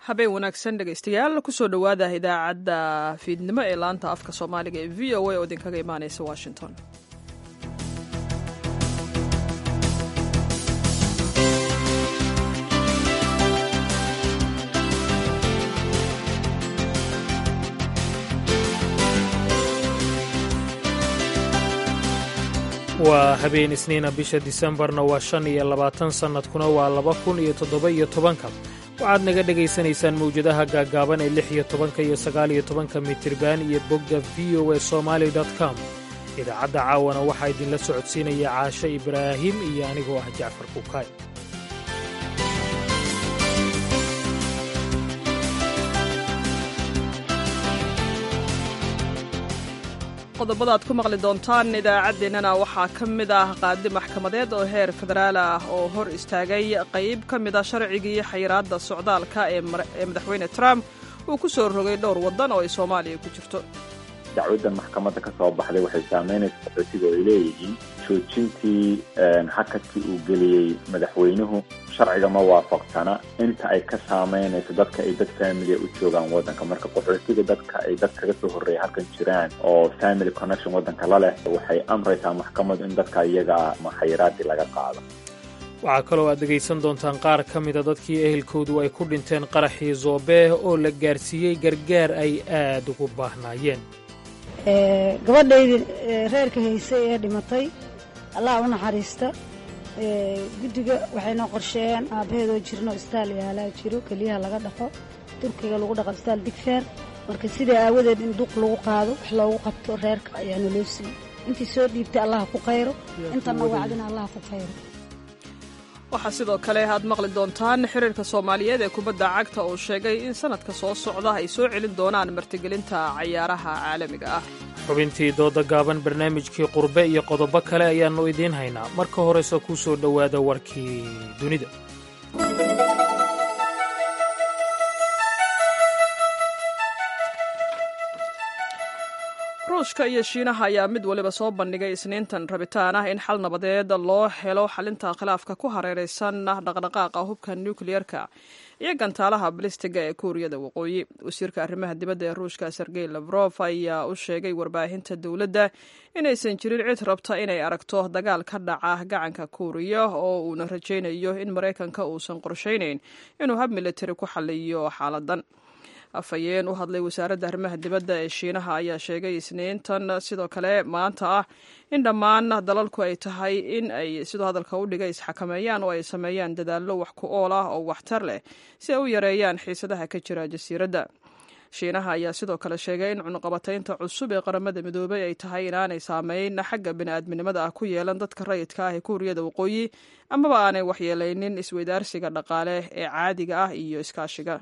habeen wanaagsan dhegaystayaal kusoo dhowaada idaacadda fiidnimo ee laanta afka soomaaliga ee v o a oo idinkaga imaaneysa washington waa habeen isniina bisha disembarna waa shan iyo labaatan sannadkuna waa laba kun iyo toddoba-iyo tobanka waxaad naga dhegaysanaysaan mawjadaha gaaggaaban ee lix iyo tobanka iyo sagaaliyo tobanka mitriban iyo bogga v o e somaali com idaacadda caawana waxaa idinla socodsiinaya caashe ibraahim iyo anigoo ah jacfar kukaay qodobada aad ku maqli doontaan idaacaddeenana waxaa ka mid ah qaadi maxkamadeed oo heer federaal ah oo hor istaagay qayb ka mid a sharcigii xayiraadda socdaalka ee madaxweyne trump uu ku soo rogay dhowr waddan oo ay soomaaliya ku jirto dacwaddan maxkamadda ka soo baxday waxay saamaynaysa qaxootiga oo ay leeyihiin joojintii hakadkii uu geliyey madaxweynuhu sharciga ma waafaqsana inta ay ka saamaynayso dadka ay dad faamilia u joogaan waddanka marka qaxootiga dadka ay dad kaga soo horreeya halkan jiraan oo family connection waddanka la leh waxay amraysaa maxkamaddu in dadka iyaga maxayiraadii laga qaado waxaa kaloo aad dhegaysan doontaan qaar ka mida dadkii ehelkoodu ay ku dhinteen qaraxii zoobee oo la gaarsiiyey gargaar ay aad ugu baahnaayeen gabadhaydii reerka haysay ee dhimatay allah u naxariista guddiga waxay noo qorsheeyeen aabbaheedoo jirno istaal yaalaa jiro keliyaha laga dhaqo turkiga lagu dhaqo istaal digfeer marka sidaa aawadeed in duq lagu qaado wax loogu qabto reerka ayaana loo siiyey intii soo dhiibtay allah ku khayro intana wacdina allah ku khayro waxaa sidoo kale aad maqli doontaan xiriirka soomaaliyeed ee kubadda cagta oo sheegay in sannadka soo socda ay soo celin doonaan martigelinta cayaaraha caalamiga ah xubintii dooda gaaban barnaamijkii qurbe iyo qodobo kale ayaannu idiin haynaa marka horese kuu soo dhowaada warkii dunida ruushka iyo shiinaha ayaa mid waliba soo bandhigay isniintan rabitaan ah in xal nabadeed loo helo xalinta khilaafka ku hareeraysan dhaqdhaqaaqa hubka nukliyeerka iyo gantaalaha balistiga ee kuuriyada waqooyi wasiirka arrimaha dibadda ee ruushka sergey lafrof ayaa u sheegay warbaahinta dowladda inaysan jirin cid rabta inay aragto dagaal ka dhaca gacanka kuuriya oo uuna rajaynayo in maraykanka uusan qorshaynayn inuu hab militari ku xaliyo xaaladan afhayeen u hadlay wasaaradda arrimaha dibadda ee shiinaha ayaa sheegay isniintan sidoo kale maanta ah in dhammaan dalalku ay tahay in ay sidoo hadalka u dhigay isxakameeyaan oo ay sameeyaan dadaallo wax ku ool ah oo waxtar leh si ay u yareeyaan xiisadaha ka jira jasiiradda shiinaha ayaa sidoo kale sheegay in cunuqabataynta cusub ee qaramada midoobay ay tahay inaanay saameyn xagga bini'aadminimada ah ku yeelan dadka rayidka ah ee kuuriyada waqooyi amaba aanay waxyeelaynin isweydaarsiga dhaqaale ee caadiga ah iyo iskaashiga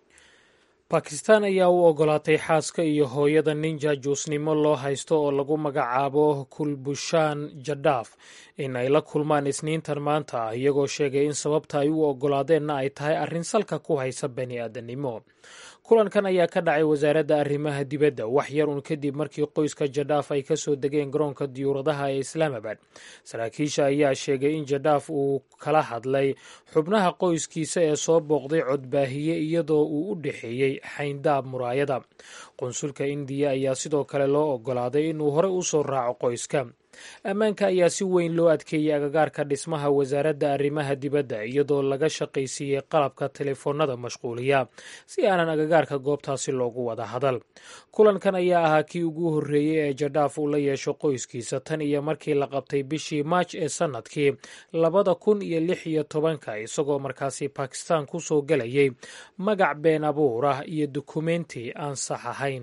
bakistan ayaa u ogolaatay xaaska iyo hooyada nin jaajuusnimo loo haysto oo lagu magacaabo kulbushaan jadaaf in ay la kulmaan isniintan maanta ah iyagoo sheegay in sababta ay u ogolaadeenna ay tahay arrin salka ku haysa bani aadannimo kulankan ayaa ka dhacay wasaaradda arrimaha dibadda wax yar un kadib markii qoyska jadaaf ay ka soo degeen garoonka diyuuradaha ee islaamabad saraakiisha ayaa sheegay in jadaaf uu kala hadlay xubnaha qoyskiisa ee soo booqday codbaahiye iyadoo uu u dhexeeyey xayndaab muraayada qunsulka indiya ayaa sidoo kale loo ogolaaday inuu hore u soo raaco qoyska ammaanka ayaa si weyn loo adkeeyey agagaarka dhismaha wasaaradda arrimaha dibadda iyadoo laga shaqaysiiyey qalabka telefoonada mashquuliya si aanan agagaarka goobtaasi loogu wada hadal kulankan ayaa ahaa kii ugu horreeyey ee jadaaf uu la yeesho qoyskiisa tan iyo markii la qabtay bishii maaj ee sannadkii labada kun iyo lix iyo tobanka isagoo markaasi bakistan ku soo gelayay magac been abuur ah iyo dukumenti aan sax ahayn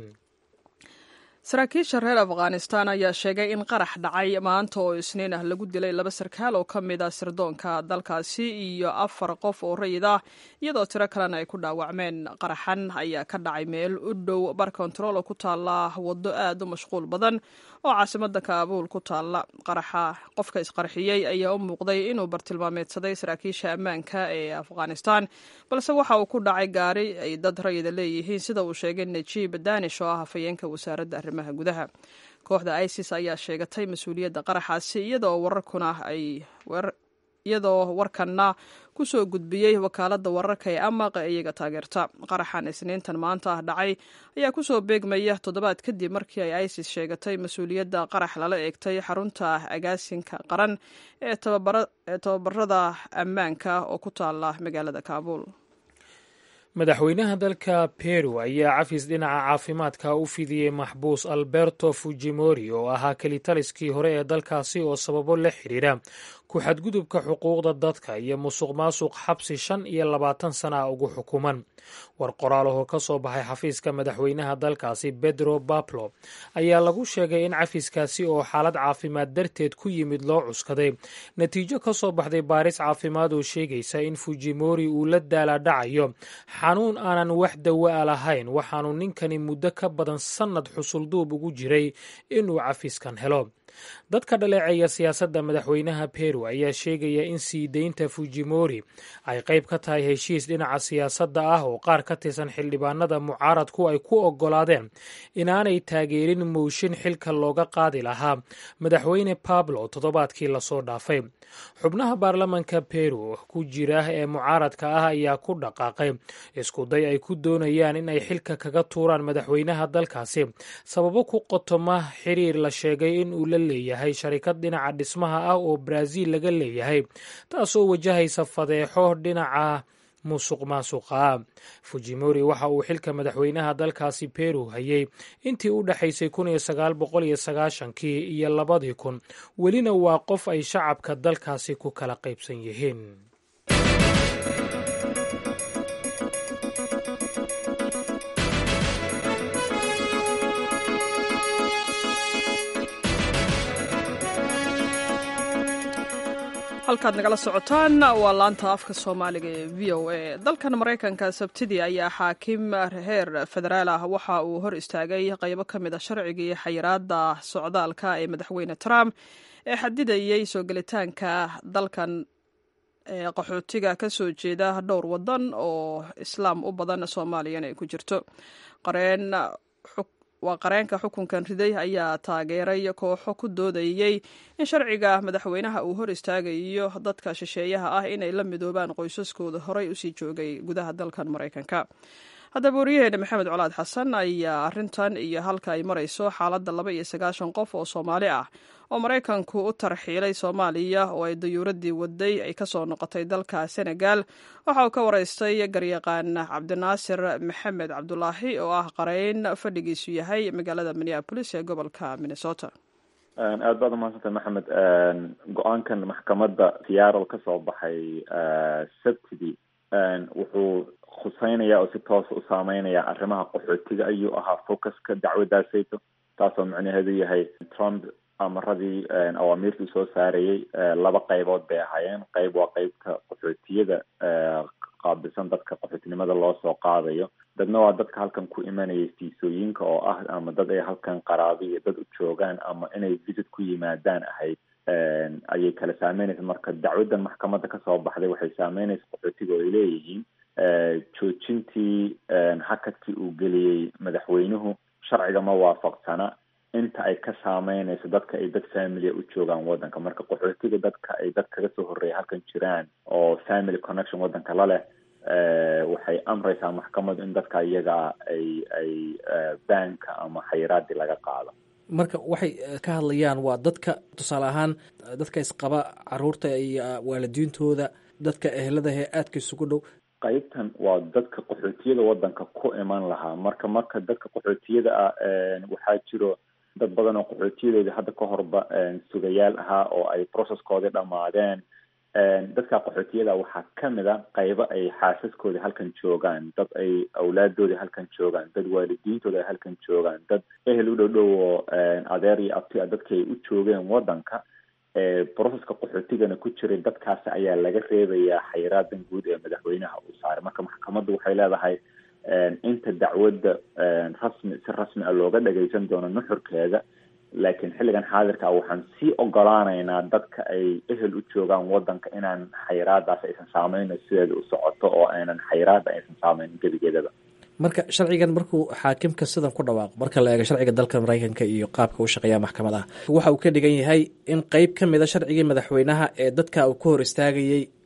saraakiisha reer afghanistan ayaa sheegay in qarax dhacay maanta oo isniin ah lagu dilay laba sarkaal oo ka mid ah sirdoonka dalkaasi iyo afar qof oo rayid ah iyadoo tiro kalena ay ku dhaawacmeen qaraxan ayaa ka dhacay meel u dhow bar kontarool oo ku taalla waddo aad u mashquul badan oo caasimadda kaabuul ku taalla qaraxa qofka isqarxiyey ayaa u muuqday inuu bartilmaameedsaday saraakiisha ammaanka ee afghanistan balse waxa uu ku dhacay gaari ay dad rayida leeyihiin sida uu sheegay najiib danish oo ah hafayeenka wasaaradda arrimaha gudaha kooxda isis ayaa sheegatay mas-uuliyadda qaraxaasi iyadoo wararkuna ay iyadoo warkanna kusoo gudbiyey wakaaladda wararka ee amaq ee iyaga taageerta qaraxan isniintan maanta ah dhacay ayaa kusoo beegmaya toddobaad kadib markii ay isis sheegatay mas-uuliyadda qarax lala eegtay xarunta agaasinka qaran ee tababarada ammaanka oo ku taala magaalada kaabuul madaxweynaha dalka peru ayaa cafis dhinaca caafimaadka u fidiyey maxbuus alberto fujimori oo ahaa kelitaliskii hore ee dalkaasi oo sababo la xidhiira ku xadgudubka xuquuqda dadka iyo musuq maasuq xabsi shan iyo labaatan sana ugu xukuman war qoraalahoo ka soo baxay xafiiska madaxweynaha dalkaasi bedro bablo ayaa lagu sheegay in cafiskaasi oo xaalad caafimaad darteed ku yimid loo cuskaday natiijo ka soo baxday baaris caafimaad oo sheegaysa in fujimori uu la daalaadhacayo xanuun aanan wax dawa-a lahayn waxaanu ninkani muddo ka badan sannad xusulduub ugu jiray inuu cafiskan helo dadka dhaleeceeya siyaasadda madaxweynaha peru ayaa sheegaya in sii deynta fujimori ay qayb ka tahay heshiis dhinaca siyaasadda ah oo qaar ka tirsan xildhibaanada mucaaradku ay ku oggolaadeen inaanay taageerin mooshin xilka looga qaadi lahaa madaxweyne pablo toddobaadkii lasoo dhaafay xubnaha baarlamanka peru ku jira ee mucaaradka ah ayaa ku dhaqaaqay iskuday ay ku doonayaan in ay xilka kaga tuuraan madaxweynaha dalkaasi sababo ku qotoma xiriir la sheegay in uu la leeyahay sharikad dhinaca dhismaha ah oo baraaziil laga leeyahay taasoo wajahaysa fadeexo dhinaca musuq maasuqa fujimori waxa uu xilka madaxweynaha dalkaasi peru hayay intii u dhexaysay kun iyo sagaal boqol iyo sagaashankii iyo labadii kun welina waa qof ay shacabka dalkaasi ku kala qaybsan yihiin halkaad nagala socotaan waa laanta afka soomaaliga ee v o a dalkan maraykanka sabtidii ayaa xaakim heer federaal ah waxa uu hor istaagay qaybo ka mid a sharcigii xayiraada socdaalka ee madaxweyne trump ee xadidayey soo gelitaanka dalkan ee qaxootiga ka soo jeeda dhowr wadan oo islaam u badan soomaaliyana ay ku jirto qareen waa qareenka xukunkan riday ayaa taageeray kooxo ku doodayey in sharciga madaxweynaha uu hor istaagayo dadka shisheeyaha ah inay la midoobaan qoysaskooda horey usii joogay gudaha dalkan maraykanka haddaba wariyaheena maxamed colaad xasan ayaa arintan iyo halka ay marayso xaaladda laba iyo sagaashan qof oo soomaali ah oo maraykanku u tarxiilay soomaaliya oo ay dayuuradii waday ay kasoo noqotay dalka senegal waxa uu ka waraystay garyaqaan cabdinaasir maxamed cabdulaahi oo ah qareyn fadhigiisu yahay magaalada minneabolis ee gobolka minnesota aad baad umahadsantay maxamed go-aankan maxkamadda seattle kasoo baxay sabtidii wuxuu khuseynaya oo si toosa u saameynaya arrimaha qaxootiga ayuu ahaa focuska dacwadaasayto taasoo micnaheedu yahay trump amaradii awaamiirtuu soo saarayey laba qaybood bay ahaayeen qayb waa qeybta qaxootiyada qaabilsan dadka qaxootinimada loo soo qaadayo dadna waa dadka halkan ku imanaya fiisooyinka oo ah ama dad ay halkan qaraabi iyo dad u joogaan ama inay visit ku yimaadaan ahayd ayay kala saameynaysa marka dacwaddan maxkamadda kasoo baxday waxay saameynaysa qaxootiga oo ay leeyihiin joojintii hakadkii uu geliyey madaxweynuhu sharciga ma waafaqsana inta ay ka saameynayso dadka ay dad familia u joogaan waddanka marka qaxootiga dadka ay dad kaga soo horreeya halkan jiraan oo family connection waddanka la leh waxay amraysaa maxkamaddu in dadka iyagaa ay ay baanka ama xayiraadii laga qaado marka waxay ka hadlayaan waa dadka tusaale ahaan dadka isqaba caruurta iyo waalidiintooda dadka eheladahe aadka isugu dhow qaybtan waa dadka qaxootiyada waddanka ku iman lahaa marka marka dadka qaxootiyada ah waxaa jiro dad badan oo qaxootiyadoodii hadda ka horba sugayaal ahaa oo ay processkoodii dhammaadeen dadka qaxootiyada waxaa kamid a qaybo ay xaasaskoodii halkan joogaan dad ay awlaadoodii halkan joogaan dad waalidiintooda ay halkan joogaan dad ehel u dhow dhow oo adeer iyo abti a dadkii ay u joogeen waddanka processka qaxootigana ku jiray dadkaasi ayaa laga reebayaa xayraadan guud ee madaxweynaha uu saaray marka maxkamaddu waxay leedahay inta dacwadda rasmi si rasmi a looga dhagaysan doono nuxurkeeda laakiin xilligan xaadirka ah waxaan sii ogolaanaynaa dadka ay ehel u joogaan waddanka inaan xayraadaas aysan saameyno sideeda u socoto oo aynan xayraada aysan saameynin gebigeedaba marka sharcigan markuu xaakimka sidan ku dhawaaqo marka la eego sharciga dalka maraykanka iyo qaabka u shaqeeya maxkamadaha waxa uu ka dhigan yahay in qeyb ka mid a sharcigii madaxweynaha ee dadka uu ka hor istaagayey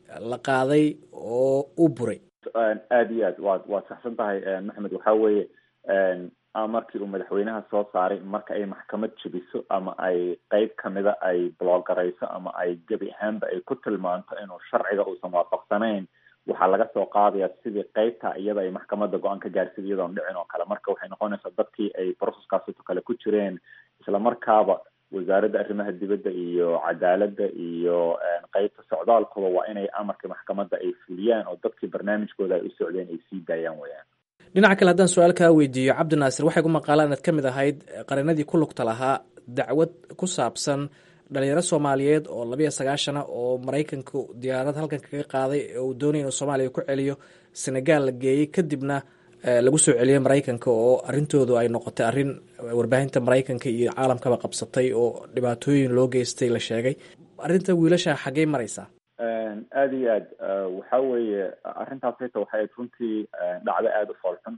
la qaaday oo u buray aada iyo aad waad waad saxsan tahay maxamed waxa weeye markii uu madaxweynaha soo saaray marka ay maxkamad jebiso ama ay qeyb kamida ay bloogarayso ama ay gebi ahaanba ay ku tilmaanto inuu sharciga uusan waafaqsanayn waxaa laga soo qaadaya sidii qeybta iyada ay maxkamadda go-aan ka gaarsid iyadoon dhicin oo kale marka waxay noqonaysaa dadkii ay processkaasito kale ku jireen isla markaaba wasaaradda arrimaha dibadda iyo cadaaladda iyo qeybta socdaalkuba waa inay amarkii maxkamadda ay fuliyaan oo dadkii barnaamijkooda ay u socdeen ay sii daayaan weyaan dhinaca kale haddaan su-aal kaa weydiiyo cabdinaasir waxay ku maqaalaan inaad ka mid ahayd qareenadii ku lugta lahaa dacwad ku saabsan dhalinyaro soomaaliyeed oo labiiyo sagaashana oo maraykanku diyaarad halkan kaga qaaday oo uu doonaya inuu soomaaliya ku celiyo senegal la geeyey kadibna lagu soo celiyey maraykanka oo arrintoodu ay noqotay arrin warbaahinta maraykanka iyo caalamkaba qabsatay oo dhibaatooyin loo geystay la sheegay arrinta wiilasha xaggey maraysaa aada iyo aad waxa weeye arrintaas hata waxay ayd runtii dhacdo aada u foolxun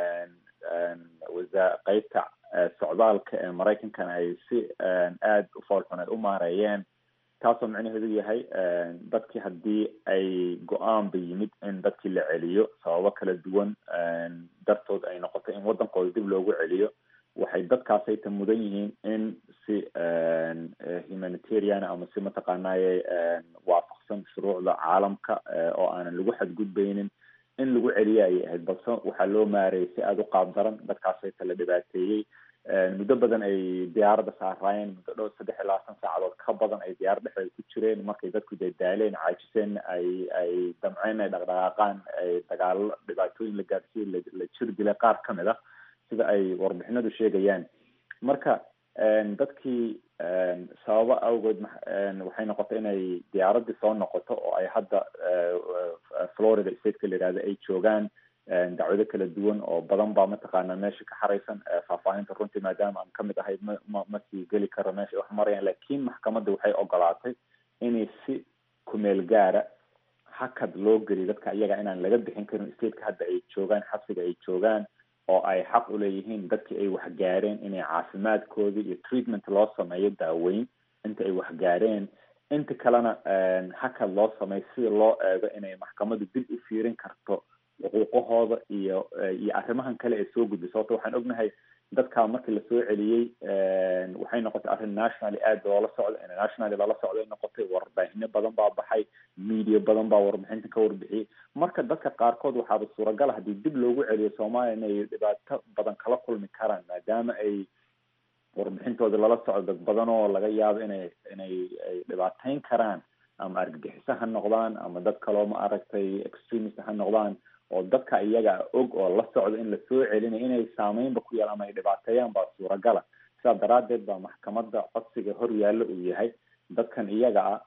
wasa qeybta socdaalka ee maraykankana ay si aada u foolxun ay u maareeyeen taasoo micnaheedu yahay dadkii haddii ay go-aanba yimid in dadkii la celiyo sababo kala duwan dartood ay noqoto in waddankooda dib loogu celiyo waxay dadkaasayta mudan yihiin in si humanitarian ama si mataqaanaye waafaqsan shuruucda caalamka oo aanan lagu xadgudbeynin in lagu celiyo ayay ahayd balse waxaa loo maarayay si aada u qaab daran dadkaasayta la dhibaateeyey muddo badan ay diyaaradda saaraayeen muddo dhow saddex iyo labaatan saacadood ka badan ay diyaarad dhexdeeda ku jireen markay dadku dee daaleen caajiseen ay ay damceen ay dhaqdhaqaaqaan ay dagaalo dhibaatooyin la gaarsiiyo la jir dilay qaar kamid ah sida ay warbixinadu sheegayaan marka dadkii sababo awgeed waxay noqotay inay diyaaraddii soo noqoto oo ay hadda florida stateka la yihahdo ay joogaan dacwado kala duwan oo badan baa mataqaana meesha ka xaraysan faahfaahinta runtii maadaama aan kamid ahay ma ma ma sii geli karo meesha wax marayaan lakin maxkamadda waxay ogolaatay inay si kumeel gaara hakad loo geliyo dadka iyaga inaan laga bixin karin stateka hadda ay joogaan xabsiga ay joogaan oo ay xaq uleeyihiin dadkii ay waxgaareen inay caafimaadkoodii iyo treatment loo sameeyo daaweyn inta ay waxgaareen inta kalena hakad loo sameeyo sida loo eego inay maxkamaddu dib u fiirin karto xuquuqahooda iyo iyo arrimahan kale ee soo gudbay sababto waxaan ognahay dadkaa markii lasoo celiyey waxay noqotay arrin nationally aada loola socdo internationally loola socdo ay noqotay warbaahinno badan baa baxay media badan baa warbixinta ka warbixiyey marka dadka qaarkood waxaaba suuragala haddii dib loogu celiyo soomaaliya inay dhibaato badan kala kulmi karaan maadaama ay warbixintooda lala socdo dad badan oo laga yaabo inay inay ay dhibaateyn karaan ama argagixiso ha noqdaan ama dad kaloo ma aragtay extremist ha noqdaan oo dadka iyaga og oo la socdo in lasoo celinayo inay saameynba ku yeelan ama ay dhibaateeyaan baa suuragala sidaa daraaddeed baa maxkamadda codsiga hor yaallo uu yahay dadkan iyaga ah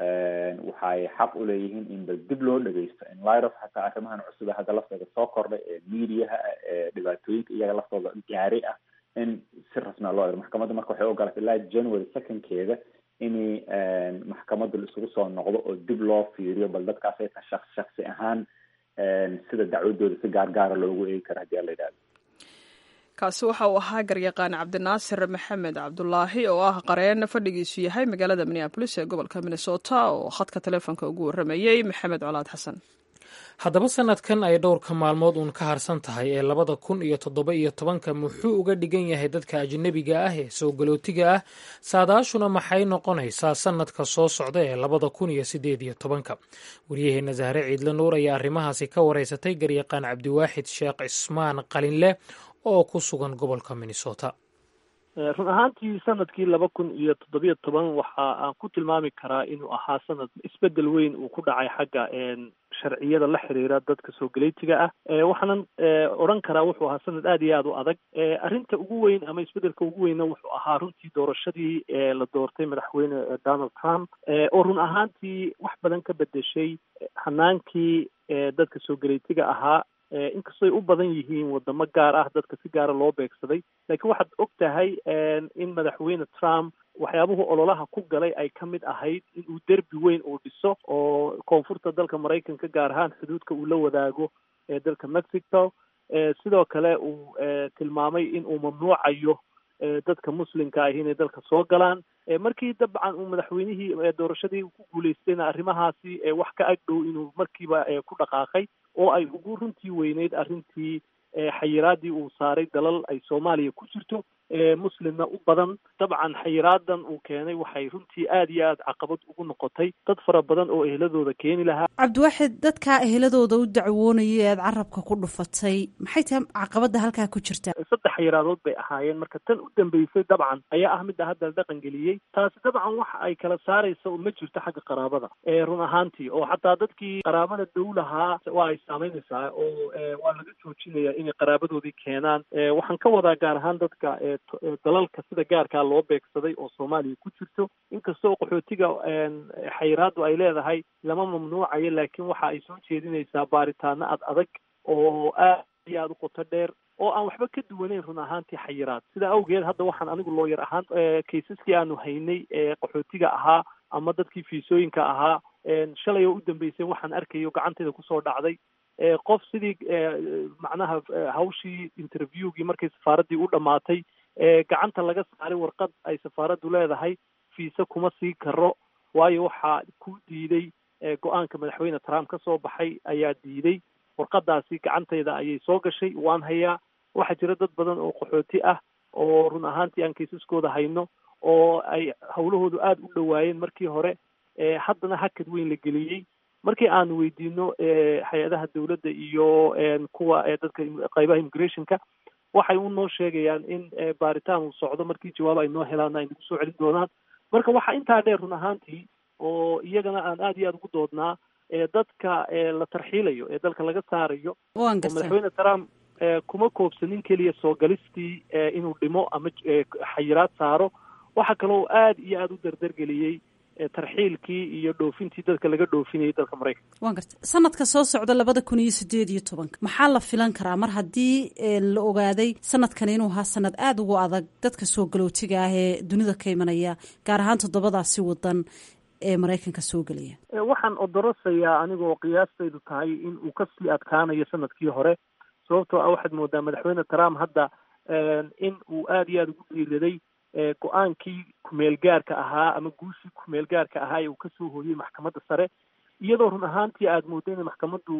waxay xaq uleeyihiin in bal dib loo dhegeysto in lirof xataa arrimahan cusub hadda laftooda soo kordhay ee mediaha ee dhibaatooyinka iyaga laftooda gaaray ah in si rasmia loo ero maxkamadda marka waxay ogolatay ilaa january secondkeeda inay maxkamadda isugu soo noqdo oo dib loo fiiriyo bal dadkaas ay ta shaks shaksi ahaan sida dacwadooda si gaar gaara loogu eegi karo hadii ala yidhahdo kaasi waxa uu ahaa garyaqaan cabdinaasir maxamed cabdulaahi oo ah qareen fadhigiisu yahay magaalada minneabolis ee gobolka minnesota oo khadka taleefonka ugu warramayey maxamed colaad xasan haddaba sanadkan ay dhowrka maalmood uun ka harsan tahay ee labada kun iyo toddoba iyo tobanka muxuu uga dhigan yahay dadka ajnabiga ah ee soo galootiga ah saadaashuna maxay noqonaysaa sanadka soo socda ee labada kun iyo sideed iyo tobanka waryaheena sahre ciidle nuur ayaa arrimahaasi ka wareysatay garyaqaan cabdiwaaxid sheekh cismaan qalinleh oo ku sugan gobolka minnesota run ahaantii sanadkii laba kun iyo toddobiyo toban waxa aan ku tilmaami karaa inuu ahaa sanad isbedel weyn uu ku dhacay xagga sharciyada la xiriira dadka soo galeytiga ah waxaanan odhan karaa wuxuu ahaa sanad aada iyo aada u adag arrinta ugu weyn ama isbedelka ugu weynna wuxuu ahaa runtii doorashadii la doortay madaxweyne donald trump oo run ahaantii wax badan ka bedeshay hanaankii dadka soo galeytiga ahaa inkastoy u badan yihiin wadamo gaar ah dadka si gaara loo beegsaday laakiin waxaad og tahay in madaxweyne trump waxyaabuhu ololaha ku galay ay ka mid ahayd in uu derbi weyn uu dhiso oo koonfurta dalka maraykanka gaar ahaan xuduudka uu la wadaago ee dalka mexico sidoo kale uu tilmaamay in uu mamnuucayo dadka muslimka ahi inay dalka soo galaan markii dabcan uu madaxweynihii doorashadii ku guulaystayna arrimahaasi wax ka agdhow inuu markiiba ku dhaqaaqay oo ay ugu runtii weyneyd arrintii xayiraadii uu saaray dalal ay soomaaliya ku jirto muslimna u badan dabcan xayiraadan uu keenay waxay runtii aada iyo aada caqabad ugu noqotay dad fara badan oo eheladooda keeni lahaa cabdiwaaxid dadkaa eheladooda u dacwoonaya ee aad carabka ku dhufatay maxay tahay caqabada halkaa ku jirta saddex xayiraadood bay ahaayeen marka tan u dambeysay dabcan ayaa ah midda hadda la dhaqan geliyey taasi dabcan waxa ay kala saaraysa ma jirto xagga qaraabada run ahaantii oo xataa dadkii qaraabada dow lahaa waa ay saameynaysaa oo waa laga joojinaya inay qaraabadoodii keenaan waxaan ka wadaa gaar ahaan dadka dalalka sida gaarkaa loo beegsaday oo soomaaliya ku jirto inkastoo qaxootiga xayiraadu ay leedahay lama mamnuucayo laakiin waxa ay soo jeedinaysaa baaritaano ad adag oo aad iyo aada u qoto dheer oo aan waxba ka duwaneyn run ahaantii xayiraad sidaa awgeed hadda waxaan anigu looyar ahaan kaysaskii aanu haynay ee qaxootiga ahaa ama dadkii fiisooyinka ahaa shalay oo u dambeysay waxaan arkayo gacantayda kusoo dhacday qof sidii macnaha hawshii interviewgii markay safaaraddii u dhammaatay gacanta laga saaray warqad ay safaaraddu leedahay fiise kuma sii karo waayo waxaa ku diiday go-aanka madaxweyne trump ka soo baxay ayaa diiday warqadaasi gacantayda ayay soo gashay waan hayaa waxaa jira dad badan oo qaxooti ah oo run ahaantii aan kaysaskooda hayno oo ay hawlahoodu aada u dhowaayeen markii hore haddana hakad weyn la geliyey markii aanu weydiino hay-adaha dawladda iyo kuwa dadka qaybaha immigrationka waxay u noo sheegayaan in baaritaan uu socdo markii jawaab ay noo helaana ay nagu soo celin doonaan marka waxaa intaa dheer run ahaantii oo iyagana aan aada iyo aada ugu doodnaa dadka la tarxiilayo ee dalka laga saarayo oo madaxweyne trump kuma koobsanin keliya soo galistii inuu dhimo ama xayiraad saaro waxaa kaloo aada iyo aada u dardargeliyey tarxiilkii iyo dhoofintii dadka laga dhoofinayay dalka maraykanka waan garta sanadka soo socda labada kun iyo sideed iyo tobanka maxaa la filan karaa mar haddii la ogaaday sanadkan inuu ahaa sanad aada ugu adag dadka soo galootiga ah ee dunida ka imanaya gaar ahaan toddobadaasi wadan ee maraykanka soo gelaya waxaan odorasayaa anigoo qiyaastaydu tahay in uu kasii adkaanayo sanadkii hore sababtoo ah waxaad moodaa madaxweyne trump hadda in uu aada iyo aada ugu dhiiraday go-aankii kumeel gaarka ahaa ama guushii kumeel gaarka ahaa ee uu kasoo hooyey maxkamadda sare iyadoo run ahaantii aada mooda inay maxkamaddu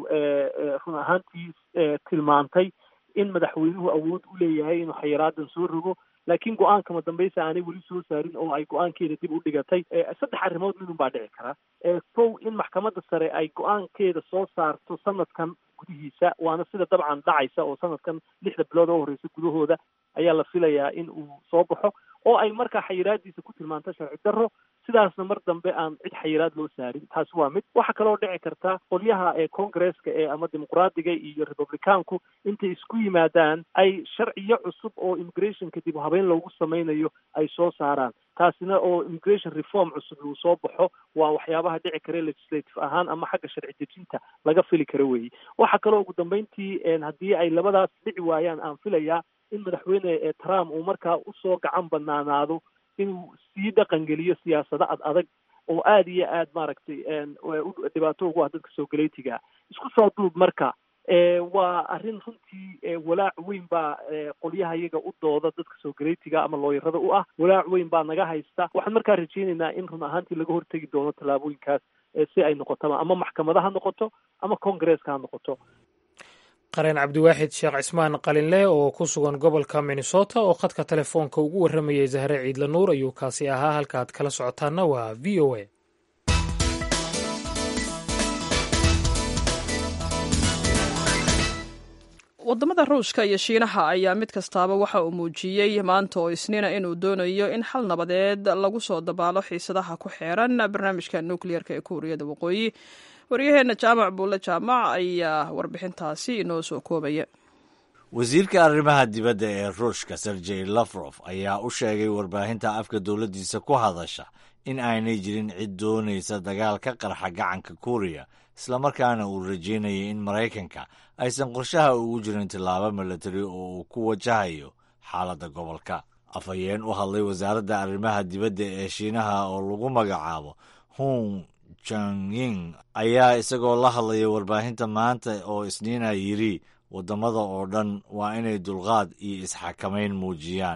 run ahaantii tilmaantay in madaxweynuhu awood u leeyahay inuu xayiraadan soo rogo laakiin go-aanka madambeysa aanay weli soo saarin oo ay go-aankeeda dib u dhigatay saddex arrimood midun baa dhici kara kow in maxkamadda sare ay go-aankeeda soo saarto sanadkan gudihiisa waana sida dabcan dhacaysa oo sanadkan lixda bilood oo horeysa gudahooda ayaa la filayaa in uu soo baxo oo ay markaa xayiraadiisa ku tilmaanto sharci darro sidaasna mar dambe aan cid xayiraad loo saarin taasi waa mid waxaa kaloo dhici karta qolyaha ee congresska ee ama dimuqraadiga iyo republicaanku intay isku yimaadaan ay sharciyo cusub oo immigrationka dib u habeyn loogu sameynayo ay soo saaraan taasina oo immigration reform cusub uu soo baxo waa waxyaabaha dhici kare legislative ahaan ama xagga sharci dejinta laga fili karo weeye waxaa kaloo ugu dambeyntii haddii ay labadaas dhici waayaan aan filayaa in madaxweyne trump uu markaa usoo gacan banaanaado inuu sii dhaqangeliyo siyaasado ad adag oo aada iyo aad maaragtay dhibaato ugu ah dadka soo galeytiga isku soo duub marka waa arrin runtii walaac weyn baa qolyaha iyaga u dooda dadka soo galeytiga ama looyarada u ah walaac weyn baa naga haysta waxaan markaa rajeynaynaa in run ahaantii laga hortegi doono tallaabooyinkaas si ay noqotaba ama maxkamada ha noqoto ama congresska ha noqoto qareen cabdiwaaxid sheekh cismaan qalinle oo ku sugan gobolka minnesota oo khadka telefoonka ugu warramayay zahre ciidla nuur ayuu kaasi ahaa halka aad kala socotaanna waa v o a wadamada ruushka iyo shiinaha ayaa mid kastaaba waxa uu muujiyey maanta oo isniina inuu doonayo in xal nabadeed lagu soo dabaalo xiisadaha ku xeeran barnaamijka nukliyeerka ee kuuriyada waqooyi waryaheena jaamac buulle jaamac ayaa warbixintaasi inoo soo koobaya wasiirka arrimaha dibadda ee ruushka sergey lafrof ayaa u sheegay warbaahinta afka dowladdiisa ku hadasha in aanay jirin cid doonaysa dagaal ka qarxa gacanka kuuriya islamarkaana uu rajeynayay in maraykanka aysan qorshaha ugu jirin tillaabo milatari oo uu ku wajahayo xaaladda gobolka afhayeen u hadlay wasaaradda arrimaha dibadda ee shiinaha oo lagu magacaabo hung janying ayaa isagoo la hadlaya warbaahinta maanta oo isniina yidhi waddamada oo dhan waa inay dulqaad iyo isxakamayn muujiyaan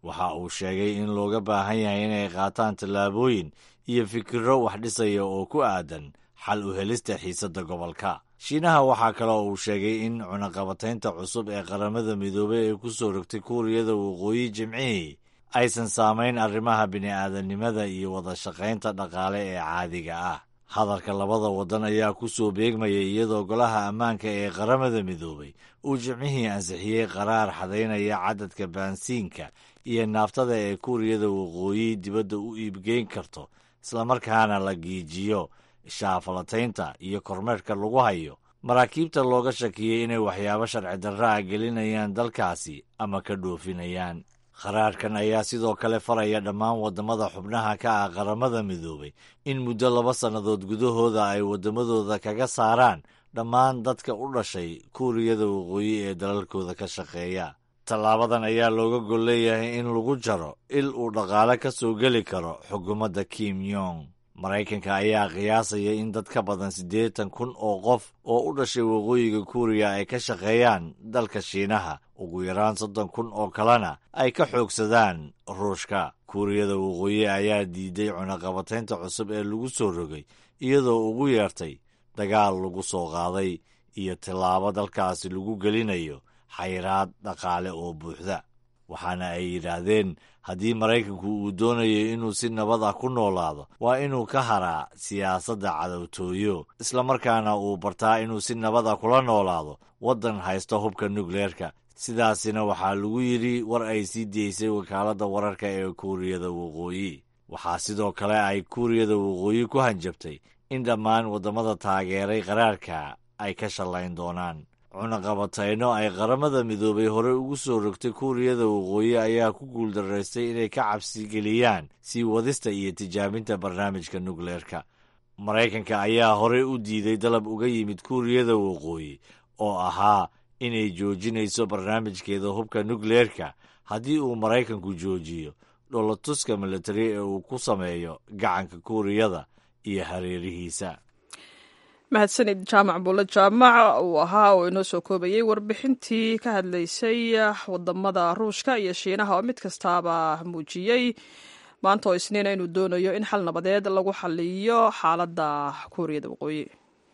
waxa uu sheegay in looga baahan yahay inay qaataan tallaabooyin iyo fikirro wax dhisaya oo ku aadan xal u helista xiisadda gobolka shiinaha waxaa kaloo uu sheegay in cunaqabataynta cusub ee qaramada midoobey ee ku soo rogtay kuuriyada waqooyi jimcihii aysan saamayn arrimaha bini'aadanimada iyo wada shaqaynta dhaqaale ee caadiga ah hadalka labada waddan ayaa ku soo beegmaya iyadoo golaha ammaanka ee qaramada midoobay uu jimcihii ansixiyey qaraar xadaynaya cadadka baansiinka iyo naaftada ee kuuriyada waqooyi dibadda u iibgeyn karto islamarkaana la giijiyo shaafalataynta iyo kormeerka lagu hayo maraakiibta looga shakiyey inay waxyaabo sharci darra a gelinayaan dalkaasi ama ka dhoofinayaan qaraarkan ayaa sidoo kale faraya dhammaan waddamada xubnaha ka ah qaramada midoobay in muddo laba sannadood gudahooda ay waddamadooda kaga saaraan dhammaan dadka u dhashay kuuriyada waqooyi ee dalalkooda ka shaqeeya tallaabadan ayaa looga gol leeyahay in lagu jaro il uu dhaqaale ka soo geli karo xukuumadda kim yong maraykanka ayaa qiyaasaya in dad ka badan siddeetan kun oo qof oo u dhashay waqooyiga kuuriya ay ka shaqeeyaan dalka shiinaha ugu yaraan soddon kun oo kalena ay ka xoogsadaan ruushka kuuriyada waqooyi ayaa diiday cunaqabataynta cusub ee lagu soo rogay iyadoo ugu yeertay dagaal lagu soo qaaday iyo tillaabo dalkaasi lagu gelinayo xayraad dhaqaale oo buuxda waxaana ay yidhaahdeen haddii maraykanku uu doonayo inuu si nabad ah ku noolaado waa inuu ka haraa siyaasadda cadowtooyo islamarkaana uu bartaa inuu si nabad ah kula noolaado waddan haysta hubka nukleerka sidaasina waxaa lagu yidhi war ay sii deysay wakaaladda wararka ee kuuriyada waqooyi waxaa sidoo kale ay kuuriyada waqooyi ku hanjabtay in dhammaan waddamada taageeray qaraarka ay ka shallayn doonaan cunaqabatayno ay qaramada midoobay hore ugu soo rogtay kuuriyada waqooyi ayaa ku guuldaraystay inay ka cabsigeliyaan sii wadista iyo tijaabinta barnaamijka nukleerka maraykanka ayaa horey u diiday dalab uga yimid kuuriyada waqooyi oo ahaa inay joojinayso barnaamijkeeda hubka nukleerka haddii uu maraykanku joojiyo dholatuska militari ee uu ku sameeyo gacanka kuuriyada iyo hareerihiisa mahadsanid jaamac buulle jaamac uu ahaa oo inoo soo koobayey warbixintii ka hadlaysay wadamada ruushka iyo shiinaha oo mid kastaaba muujiyey maanta oo isniina inuu doonayo in xal nabadeed lagu xaliyo xaaladda kuuriyada waqooyi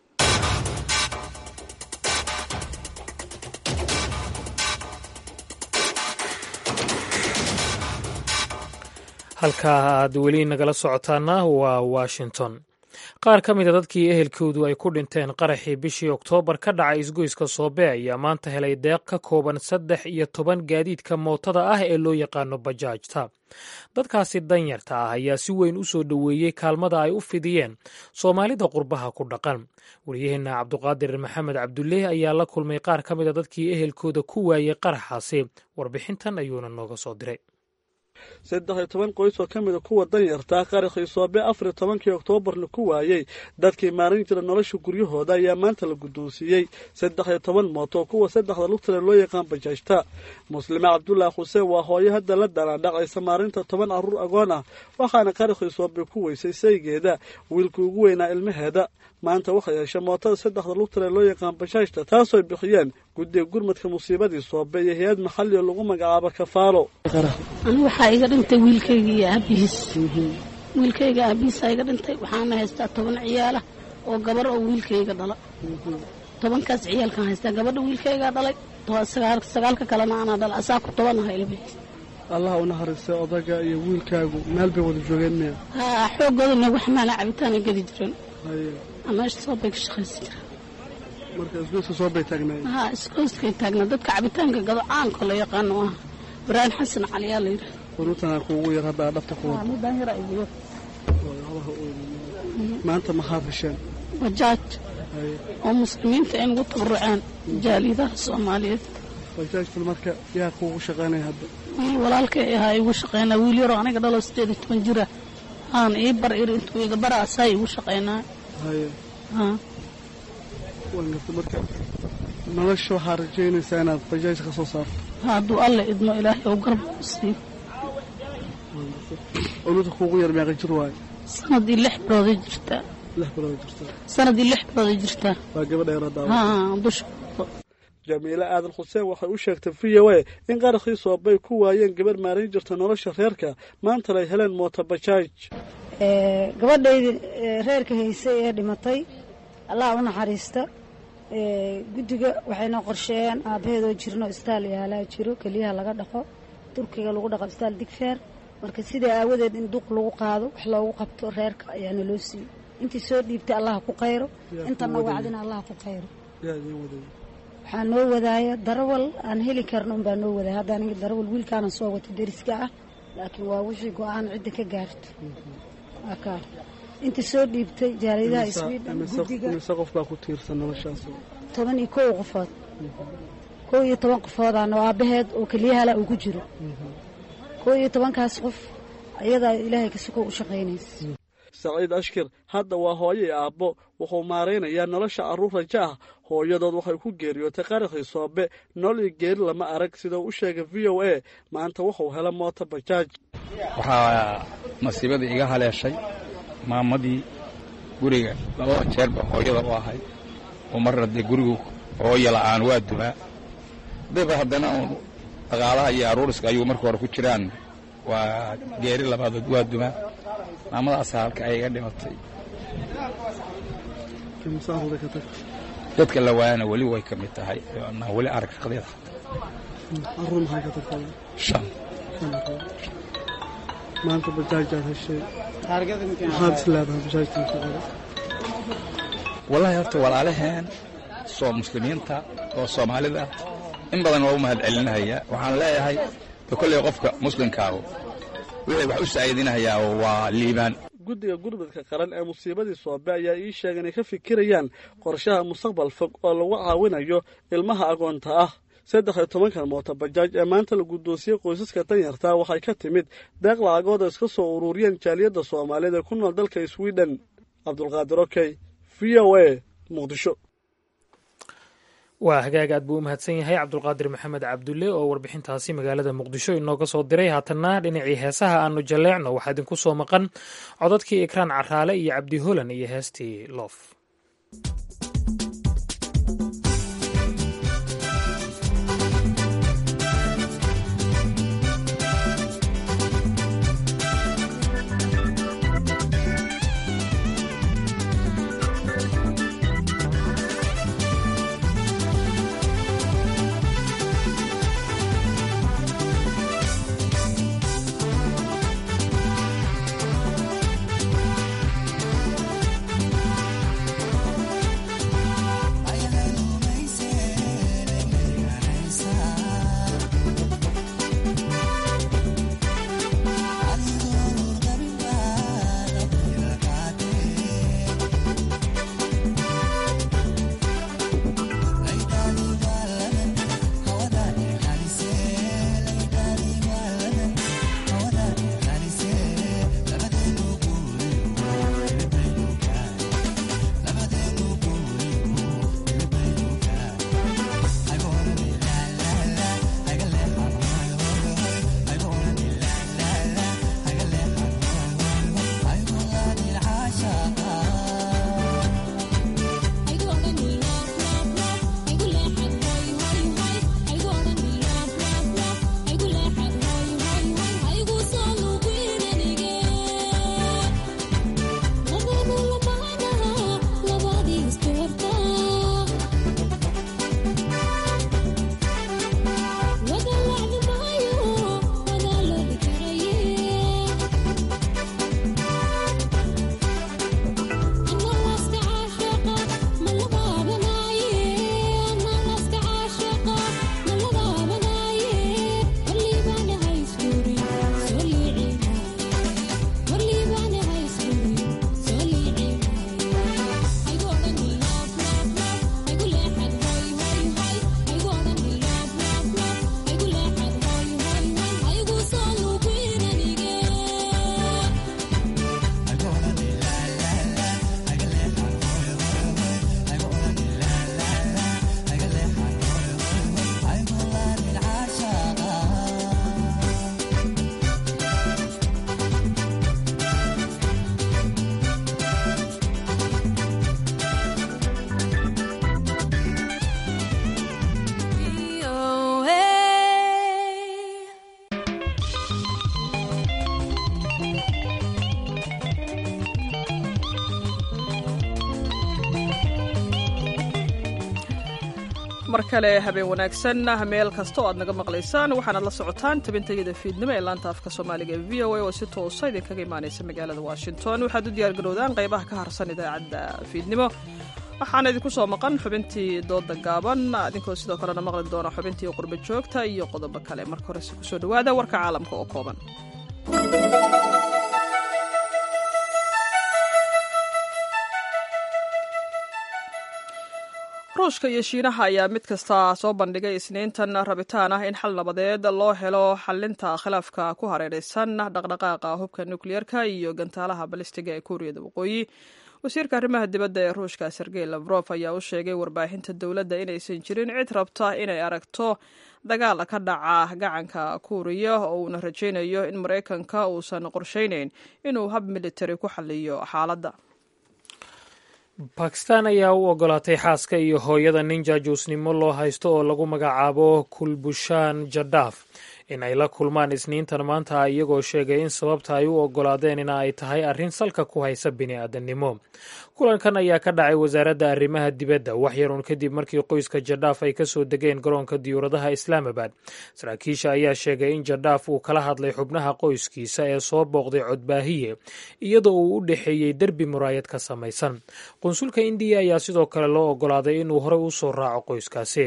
halkaa aad weli nagala socotaana waa washington qaar ka mida dadkii ehelkoodu ay ku dhinteen qaraxii bishii oktoobar ka dhacay isgoyska soobe ayaa maanta helay deeq ka kooban saddex iyo toban gaadiidka mootada ah ee loo yaqaano bajaajta dadkaasi danyarta ah ayaa si weyn u soo dhoweeyey kaalmada ay u fidiyeen soomaalida qurbaha ku dhaqan wariyaheenna cabduqaadir maxamed cabduleeh ayaa la kulmay qaar ka mida dadkii ehelkooda ku waayey qaraxaasi warbixintan ayuuna nooga soo diray saddex iyo toban qoys oo ka mida kuwa danyartaa qaraxii soobe afar iyo tobankii oktoobar la ku waayey dadkii maalin jira nolosha guryahooda ayaa maanta la guddoonsiiyey saddex iyo toban mooto kuwa saddexda lugtale loo yaqaan bajaajta muslime cabdulaahi xuseen waa hooyo hadda la dalaandhacaysa maalinta toban carruur agoon ah waxaana qaraxii soobe ku weysay saygeeda wiilkii ugu weynaa ilmaheeda maanta waxay heshay mootada saddexda lugtale loo yaqaan bajaajta taasooy bixiyeen guddiga gurmadka musiibadii soobe iyo hay-ad maxali oo lagu magacaabo kafaalo anigu waxaa iga dhintay wiilkayga iyo aabihiis wiilkayga aabihiisaa iga dhintay waxaana haystaa toban ciyaala oo gabar oo wiilkayga dhala tobankaas ciyaalkaan haystaa gabadha wiilkaygaa dhalay sagaalka kalena anaa dhala asaa ku tobanaha ilmihiis allah u naxariistay odaga iyo wiilkaagu meel bay wada joogeen miya haa xooggooda nagu xamaala cabitaana gedi jireen meesha soobay ka shaqaysan jireen marka isgoyska soobay taagnaayeen haa isgooskay taagnaa dadka cabitaanka gado caanka la yaqaano ah ibraahim xasan caliyaa la yidhaha quruutan kuugu yar hadda dhabta ku wada midaan yara igu maanta maxaa fisheen bajaaj oo muslimiinta ay nagu tabaruceen jaalidaha soomaaliyeed bajaajtan marka yaa kuugu shaqaynaya hadda wiil walaalkay ahaa igu shaqaynaa wiil yaroo aniga dhalo sideed iyo toban jira aan ii bar iri intuu iga bara asaa igu shaqaynaa haye haa waan garta marka nolosha waxaa rajaynaysaa inaad bajaaj ka soo saarto hadduu alle idmo ilaahay ou garba u siiyo oluda kuugu yar meeqa jir waayo sanadii lix bilooday jirtaa lix bilood jirta sanadii lix bilooday jirtaa waa gabadha yar hadda haa dusha jamiile aadan xuseen waxay u sheegtay v o a in qaraxii soobay ku waayeen gabarh maarayn jirta nolosha reerka maantana ay heleen mootobajaaj gabadhaydii reerka haysay ee dhimatay allah u naxariista guddiga waxaynoo qorsheeyeen aabbaheedoo jirno istaal yaalaa jiro keliyaha laga dhaqo turkiga lagu dhaqo istaal digfeer marka sidaa aawadeed in duq lagu qaado wax loogu qabto reerka ayaana loo siiyey intii soo dhiibtay allaha ku qayro intana wacdina allaha ku qayro waxaa noo wadaaya darawal aan heli karno unbaa noo wadaaya hadda aniga darawal wiilkaana soo wata deriska ah laakiin waa wixii go-aan cidda ka gaarto waa kaa inta soo dhiibtay jaaliyadaha sweden guddiga mise qof baa ku tiirsan noloshaas toban iyo kow qofood kow iyo toban qofoodaana oo aabbaheed oo keliyahala uu ku jiro kow iyo tobankaas qof ayadaa ilaahay kasukoo u shaqaynaysa saciid ashkir hadda waa hooyo iyo aabbo wuxuu maaraynayaa nolosha carruur rajo ah hooyadood waxay ku geeriyootay qaraxii soobe nool iyo geeri lama arag sida u sheegay v o a maanta wuxuu hela mooto bajaaj waxaa masiibadii iga haleeshay maamadii guriga labada jeerba hooyada u ahay oo marna dee gurigu hooya la'aan waa dumaa daba haddana uun dhaqaalaha iyo aruuriska ayuu marka hore ku jiraan waa geeri labaadood waa dumaa maamadaasa halka ay iga dhimatay dadka la waayana weli way ka mid tahay na weli arag shaqadeeda shan maanta bajaajaad heshay maxaad is leedahay bajaajtan ku qora wallaahi horta walaalaheen soo muslimiinta oo soomaalida in badan waa u mahad celinahaya waxaan leeyahay de kolley qofka muslimkaahu wixii wax u saa'idinahayaa waa liibaan guddiga gurmadka qaran ee musiibadii soobe ayaa ii sheegay inay ka fikirayaan qorshaha mustaqbal fog oo lagu caawinayo ilmaha agoonta ah saddex iyo tobankan mooto bajaaj ee maanta la guddoonsiyey qoysaska danyartaa waxay ka timid deeq lacagood oo iska soo ururiyeen jaaliyadda soomaaliyeed ee ku nool dalka sweden cabdulqaadir okey v o a muqdisho waa hagaag aad buu u mahadsan yahay cabdulqaadir maxamed cabdulle oo warbixintaasi magaalada muqdisho inooga soo diray haatanna dhinacii heesaha aanu jalleecno waxaa idinku soo maqan codadkii ikraan caraale iyo cabdi holan iyo heestii loof mar kale habeen wanaagsan meel kasta oo aad naga maqlaysaan waxaanaad la socotaan tabintayada fiidnimo ee laanta afka soomaaliga ee v o a oo si toosa idinkaga imaanaysa magaalada washington waxaad u diyaargarowdaan qaybaha ka harsan idaacadda fiidnimo waxaana idinku soo maqan xubintii dooda gaaban idinkoo sidoo kalena maqli doona xubintii qurba joogta iyo qodobo kale marka horese kusoo dhawaada warka caalamka oo kooban ruushka iyo shiinaha ayaa mid kasta soo bandhigay isniintan rabitaan ah in xal nabadeed loo helo xalinta khilaafka ku hareeraysan dhaqdhaqaaqa hubka nukliyeerka iyo gantaalaha balistiga ee kuuriyada waqooyi wasiirka arrimaha dibadda ee ruushka sergey lafrof ayaa u sheegay warbaahinta dowladda inaysan jirin cid rabta inay aragto dagaal ka dhaca gacanka kuuriya oo uuna rajaynayo in maraykanka uusan qorshaynayn inuu hab militari ku xaliyo xaaladda bakistan ayaa u ogolaatay xaaska iyo hooyada nin jaajuusnimo loo haysto oo lagu magacaabo kulbushaan jadaaf in ay la kulmaan isniintan maanta iyagoo sheegay in sababta ay u ogolaadeen in ay tahay arrin salka ku haysa bini'aadannimo kulankan ayaa ka dhacay wasaaradda arrimaha dibadda wax yarun kadib markii qoyska jadaaf ay ka soo degeen garoonka diyuuradaha islaamabad saraakiisha ayaa sheegay in jadaaf uu kala hadlay xubnaha qoyskiisa ee soo booqday codbaahiye iyadoo uu u dhexeeyey derbi muraayad ka samaysan qunsulka indiya ayaa sidoo kale loo ogolaaday inuu horey u soo raaco qoyskaasi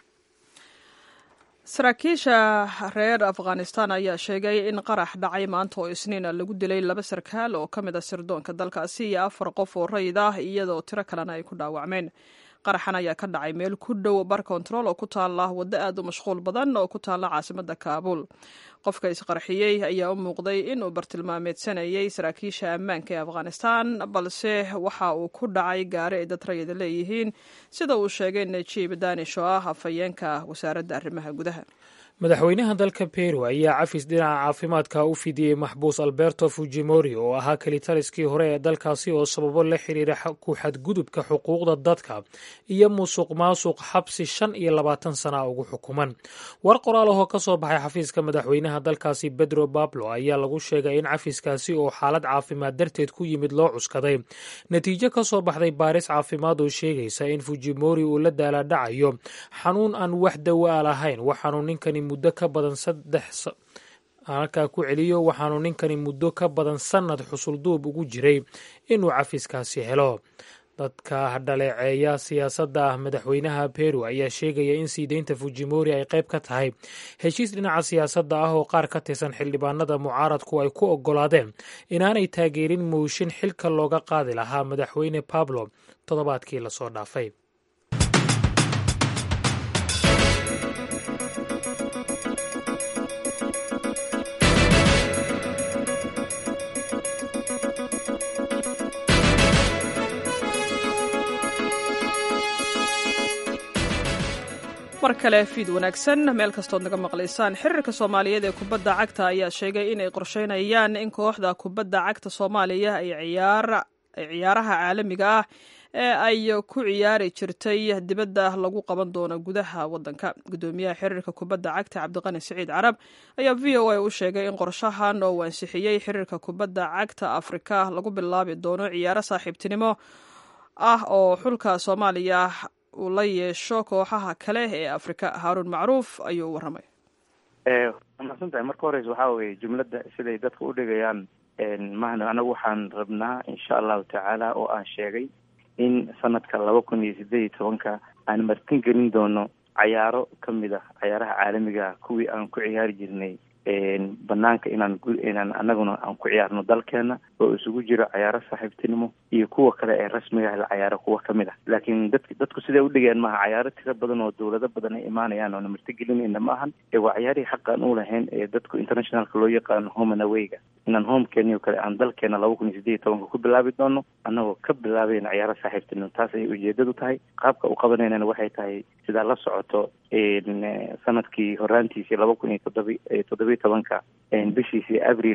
saraakiisha reer afghanistan ayaa sheegay in qarax dhacay maanta oo isniina lagu dilay laba sarkaal oo ka mid a sirdoonka dalkaasi iyo afar qof oo rayid ah iyadoo tiro kalena ay ku dhaawacmeen qaraxan ayaa ka dhacay meel ku dhow bar kontarool oo ku taala waddo aad u mashquul badan oo ku taala caasimadda kaabuul qofka isqarxiyey ayaa u muuqday inuu bartilmaameedsanayay saraakiisha ammaanka ee afghanistan balse waxa uu ku dhacay gaari ay dad rayida leeyihiin sida uu sheegay najiib danish oo ah afhayeenka wasaaradda arrimaha gudaha madaxweynaha dalka peru ayaa cafis dhinaca caafimaadka u fidiyey maxbuus alberto fujimori oo ahaa kelitaliskii hore ee dalkaasi oo sababo la xiriira ku xadgudubka xuquuqda dadka iyo musuq maasuq xabsi shan iyo labaatan sana ugu xukuman war qoraal ahoo ka soo baxay xafiiska madaxweynaha dalkaasi pedro bablo ayaa lagu sheegay in cafiskaasi oo xaalad caafimaad darteed ku yimid loo cuskaday natiijo ka soo baxday baaris caafimaad oo sheegaysa in fujimori uu la daalaadhacayo xanuun aan wax dawaa lahayn waxaanu ninkani muddo ka badan saddex halkaa ku celiyo waxaanu ninkani muddo ka badan sannad xusulduub ugu jiray inuu cafiskaasi helo dadka dhaleeceeya siyaasadda ah madaxweynaha peru ayaa sheegaya in sii deynta fujimori ay qayb ka tahay heshiis dhinaca siyaasadda ah oo qaar ka tirsan xildhibaanada mucaaradku ay ku oggolaadeen inaanay taageerin mooshin xilka looga qaadi lahaa madaxweyne pablo toddobaadkii lasoo dhaafay mar kale fiid wanaagsan meel kastood naga maqlaysaan xiriirka soomaaliyeed ee kubadda cagta ayaa sheegay inay qorsheynayaan in kooxda kubadda cagta soomaaliya ay ciyaaraha caalamiga ah ee ay ku ciyaari jirtay dibadda lagu qaban doono gudaha wadanka gudoomiyaha xiriirka kubadda cagta cabdiqani siciid carab ayaa v o a u sheegay in qorshahan oo uu ansixiyey xiriirka kubadda cagta afrika lagu bilaabi doono ciyaaro saaxiibtinimo ah oo xulka soomaaliya uu la yeesho kooxaha kale ee afrika haaruun macruuf ayuu u warramay wamaadsan tahay marka horeysa waxaa weye jumladda siday dadka u dhigayaan mahna anagu waxaan rabnaa insha allahu tacaala oo aan sheegay in sanadka laba kun iyo sideed iyo tobanka aan martin gelin doono cayaaro kamid ah cayaaraha caalamiga ah kuwii aan ku ciyaari jirnay banaanka inaan inaan anaguna aan ku ciyaarno dalkeena oo isugu jiro cayaaro saaxiibtinimo iyo kuwa kale ee rasmiga ah la cayaaro kuwa kamid ah laakiin dad dadku siday udhigeen maaha cayaaro tiro badan oo dawlado badan ay imaanayaan oona martigelinayna ma ahan ee waa cayaarihii xaqaan u lahayn ee dadku internationalka loo yaqaano home and awayga inaan homekeeni oo kale aan dalkeena laba kun iyo sideed iyo tobanka ku bilaabi doono annagoo ka bilaabayna cayaaro saaxiibtinimo taas ayay ujeedadu tahay qaabka u qabanaynana waxay tahay sidaa la socoto sanadkii horaantiisii laba kun iyo toddoba toddobiyi tobanka bishiisii abril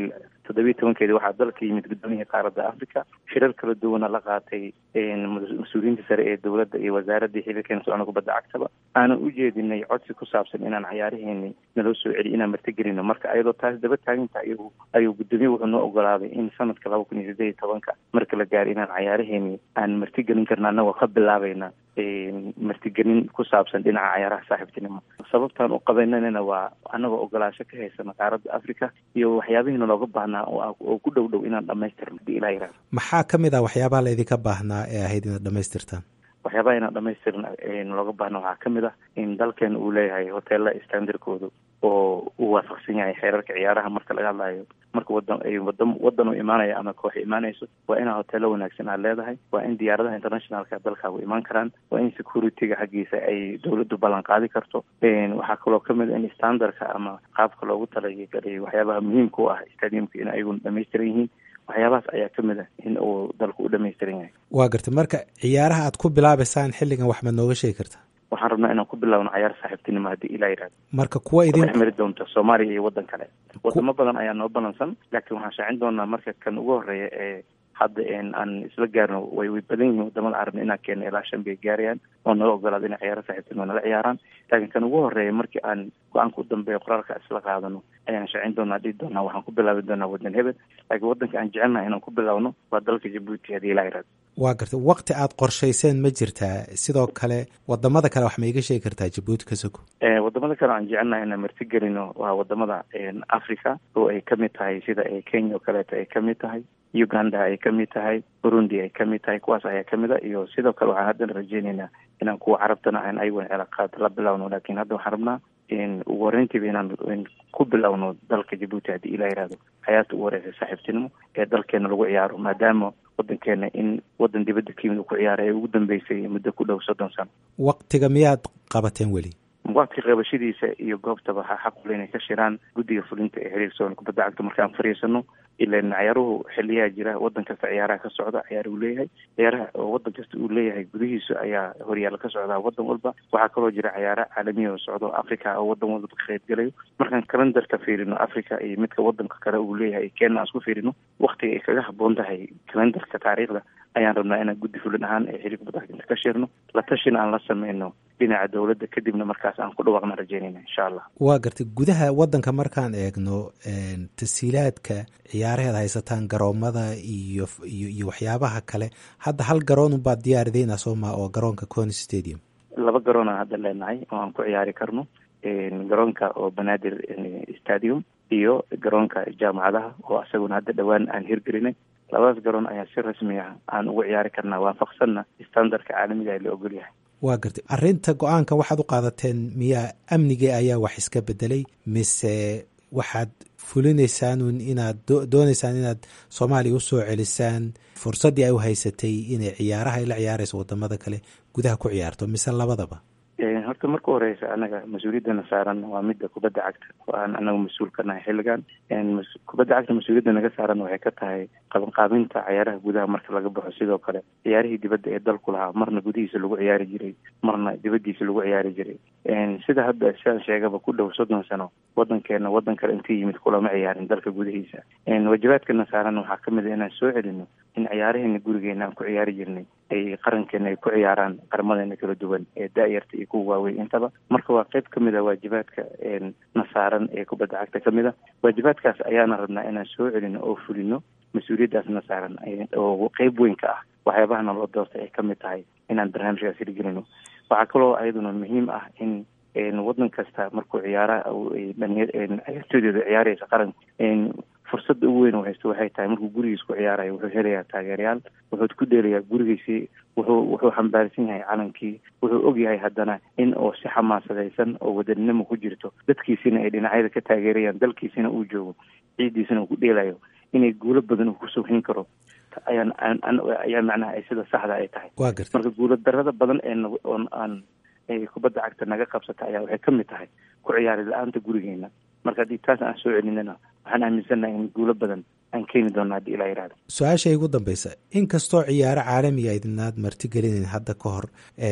toddobiyi tobankeedi waxaa dalka yimid guddoomiyihii qaaradda africa shirar kala duwana la qaatay mas-uuliyiinta sare ee dowladda iyo wasaaraddii xiriirkeena socona kubadda cagtaba aanan u jeedinay codsi ku saabsan inaan cayaaraheeni naloo soo celiy inaan martigelino marka ayadoo taas daba taaginta ayuu ayuu guddoomiye wuxuu noo ogolaaday in sanadka laba kun iyo sideed iyo tobanka marka la gaaro inaan cayaaraheeni aan martigelin karna annagoo ka bilaabayna martigelin ku saabsan dhinaca cayaaraha saaxiibtinimo sababtaan u qabananana waa annagoo ogolaasho ka haysana qaaradda africa iyo waxyaabihiina looga baahnaa oo ku dhow dhow inaan dhamaystirno hadii ilaa yihahdo maxaa ka mid ah waxyaabaha laydinka baahnaa ee ahayd inaad dhamaystirtaan waxyaabaha inaan dhamaystirna looga baahna waxaa ka mid ah in dalkeena uu leeyahay hoteela standardkoodu oo uu waafaqsan yahay xeerarka ciyaaraha marka laga hadlayo marka wadan wada wadan uu imaanaya ama koox imaanayso waa inaa hoteelo wanaagsan aad leedahay waa in diyaaradaha internationalka dalkaagu imaan karaan waa in securityga xaggiisa ay dowladdu ballan qaadi karto waxaa kaloo kamid a in standardka ama qaabka loogu talagalay waxyaabaha muhiimka u ah stadiumka in ayaguna dhamaystiran yihiin waxyaabahaas ayaa ka mid ah in uu dalku u dhamaystiran yahay waa gartay marka ciyaaraha aad ku bilaabaysaan xilligan wax maad nooga sheegi kartaa waxaan rabnaa inaan ku bilaabno cayaar saaxiibtinimo haddii ilaa yidhahdo marka kuwa idin dhex mari doonta soomaaliya iyo waddan kale wadamo badan ayaa noo balansan laakiin waxaan shaacin doonaa marka kan ugu horeeya ee hadda aan isla gaarno way way badan yihiin wadamada carabna inaan keeno ilaa shan bay gaarayaan oo naga ogolaado inay ciyaaro saaxiibtinimo nala ciyaaraan laakiin kan ugu horeeya markii aan go-aanka u dambeeya qoraalka isla qaadano ayaan shaacin doonaa dhihi doonaa waxaan ku bilaabi doonaa wadan hebel laakiin wadanka aan jecelnaha inaan ku bilaabno waa dalka jabuuti haddii ilaa yihahdo waa gartay wakti aad qorshayseen ma jirtaa sidoo kale wadamada kale wax ma iga sheegi kartaa jabuuti ka soko wadamada kale aan jecelnahay inaan martigelino waa wadamada africa oo ay kamid tahay sida kenya oo kaleeto ay kamid tahay uganda ay kamid tahay burundi ay kamid tahay kuwaas ayaa kamid a iyo sidoo kale waxaan haddana rajeyneynaa inaan kuwa carabtana aan ayaguna cilaaqaad la bilawno laakiin hadda waxaan rabnaa ugu horeyntiiba inaan ku bilowno dalka jabuuti haddii ilaa yihahdo xayaata ugu horeysa saaxiibtinimo ee dalkeena lagu ciyaaro maadaama wadankeena in wadan dibadda kayimid uu ku ciyaaray ee ugu dambeysay muddo ku dhow soddon sano waktiga miyaad qabateen weli waqti qabashadiisa iyo goobtaba waxaa xaq ule inay ka shiraan guddiga fulinta ee xiriir soon kubadda cagta markaan fariisano ilan ciyaaruhu xiliyaa jira wadan kasta ciyaaraha ka socda ciyaar uu leeyahay ciyaaraha oo wadan kasta uu leeyahay gudihiisa ayaa horyaala ka socdaa wadan walba waxaa kaloo jira ciyaara caalamiya oo socdo africa oo wadan walba ka qaybgalayo markaan kalendarka fiirino africa iyo midka wadanka kale uu leeyahay kenya aan isku fiirino waktiga ay kaga haboon tahay kalendarka taariikhda ayaan rabnaa inaan guddi fulin ahaan ee xiriir kubadda cagta ka shirno la tashina aan la sameyno dhinaca dowladda kadibna markaas aan ku dhawaaqna rajeynayna insha allah waa gartay gudaha wadanka markaan eegno tasiilaadka ciyaaraheed haysataan garoomada iyo iyo iyo waxyaabaha kale hadda hal garoon baad diyaarideynaa sooma oo garoonka cony stadium laba garoon aan hadda leenahay oo aan ku ciyaari karno garoonka oo banaadir stadium iyo garoonka jaamacadaha oo isaguna hadda dhowaan aan hirgelinay labadaas garoon ayaa si rasmi ah aan ugu ciyaari karnaa waafaqsanna standardka caalamiga ee la ogol yahay waa gartay arrinta go-aanka waxaad u qaadateen miyaa amnigii ayaa wax iska bedelay mise waxaad fulinaysaanun inaad doonaysaan inaad soomaaliya usoo celisaan fursaddii ay u haysatay inay ciyaaraha ay la ciyaarayso wadamada kale gudaha ku ciyaarto mise labadaba horta marka horeysa anaga mas-uuliyaddana saaran waa midda kubadda cagta oo aan anagu mas-uul ka nahay xilligan kubadda cagta mas-uuliyadda naga saaran waxay ka tahay qabanqaabinta ciyaaraha gudaha marka laga baxo sidoo kale ciyaarihii dibadda ee dalku lahaa marna gudihiisa lagu ciyaari jiray marna dibaddiisa lagu ciyaari jiray sida hadda sidaan sheegaba ku dhow soddon sano wadankeena wadan kale intii yimid kulama ciyaarin dalka gudihiisa waajibaadkana saaran waxaa kamid a inaan soo celino in ciyaaraheena gurigeena aan ku ciyaari jirnay ay qarankeena ay ku ciyaaraan qaramadeena kala duwan ee da-yarta iyo kuwa waaweyn intaba marka waa qayb kamid a waajibaadka na saaran ee kubadda cagta kamid a waajibaadkaas ayaana rabnaa inaan soo celino oo fulino mas-uuliyaddaasna saaran oo qeyb weyn ka ah waxyaabahana loo doortay ay kamid tahay inaan barnaamijkaas hirgelino waxaa kaloo ayaduna muhiim ah in wadan kasta markuu ciyaara ciyaartooydeeda ciyaaraysa qaran fursadda ugu weyn oo haysto waxay tahay markuu gurigiis ku ciyaarayo wuxuu helayaa taageerayaal wuxuu ku dheelayaa gurigiisii wuxuu wuxuu xambaarsan yahay calankii wuxuu og yahay haddana in oo si xamaasadaysan oo wadaninimo ku jirto dadkiisina ay dhinacyada ka taageerayaan dalkiisina uu joogo ciiddiisina uu ku dheelayo inay guulo badan uu kusoo hin karo ayaan ayaa macnaha ay sida saxda ay tahay marka guulo darada badan ee oon aan kubadda cagta naga qabsata ayaa waxay ka mid tahay ku ciyaari la-aanta gurigeena marka haddii taas aan soo celinana waxaan aaminsannahay in guulo badan aan keeni doona haddii ilaa yihahdo su-aasha igu dambeysa inkastoo ciyaaro caalamiga idinaad martigelinayn hadda ka hor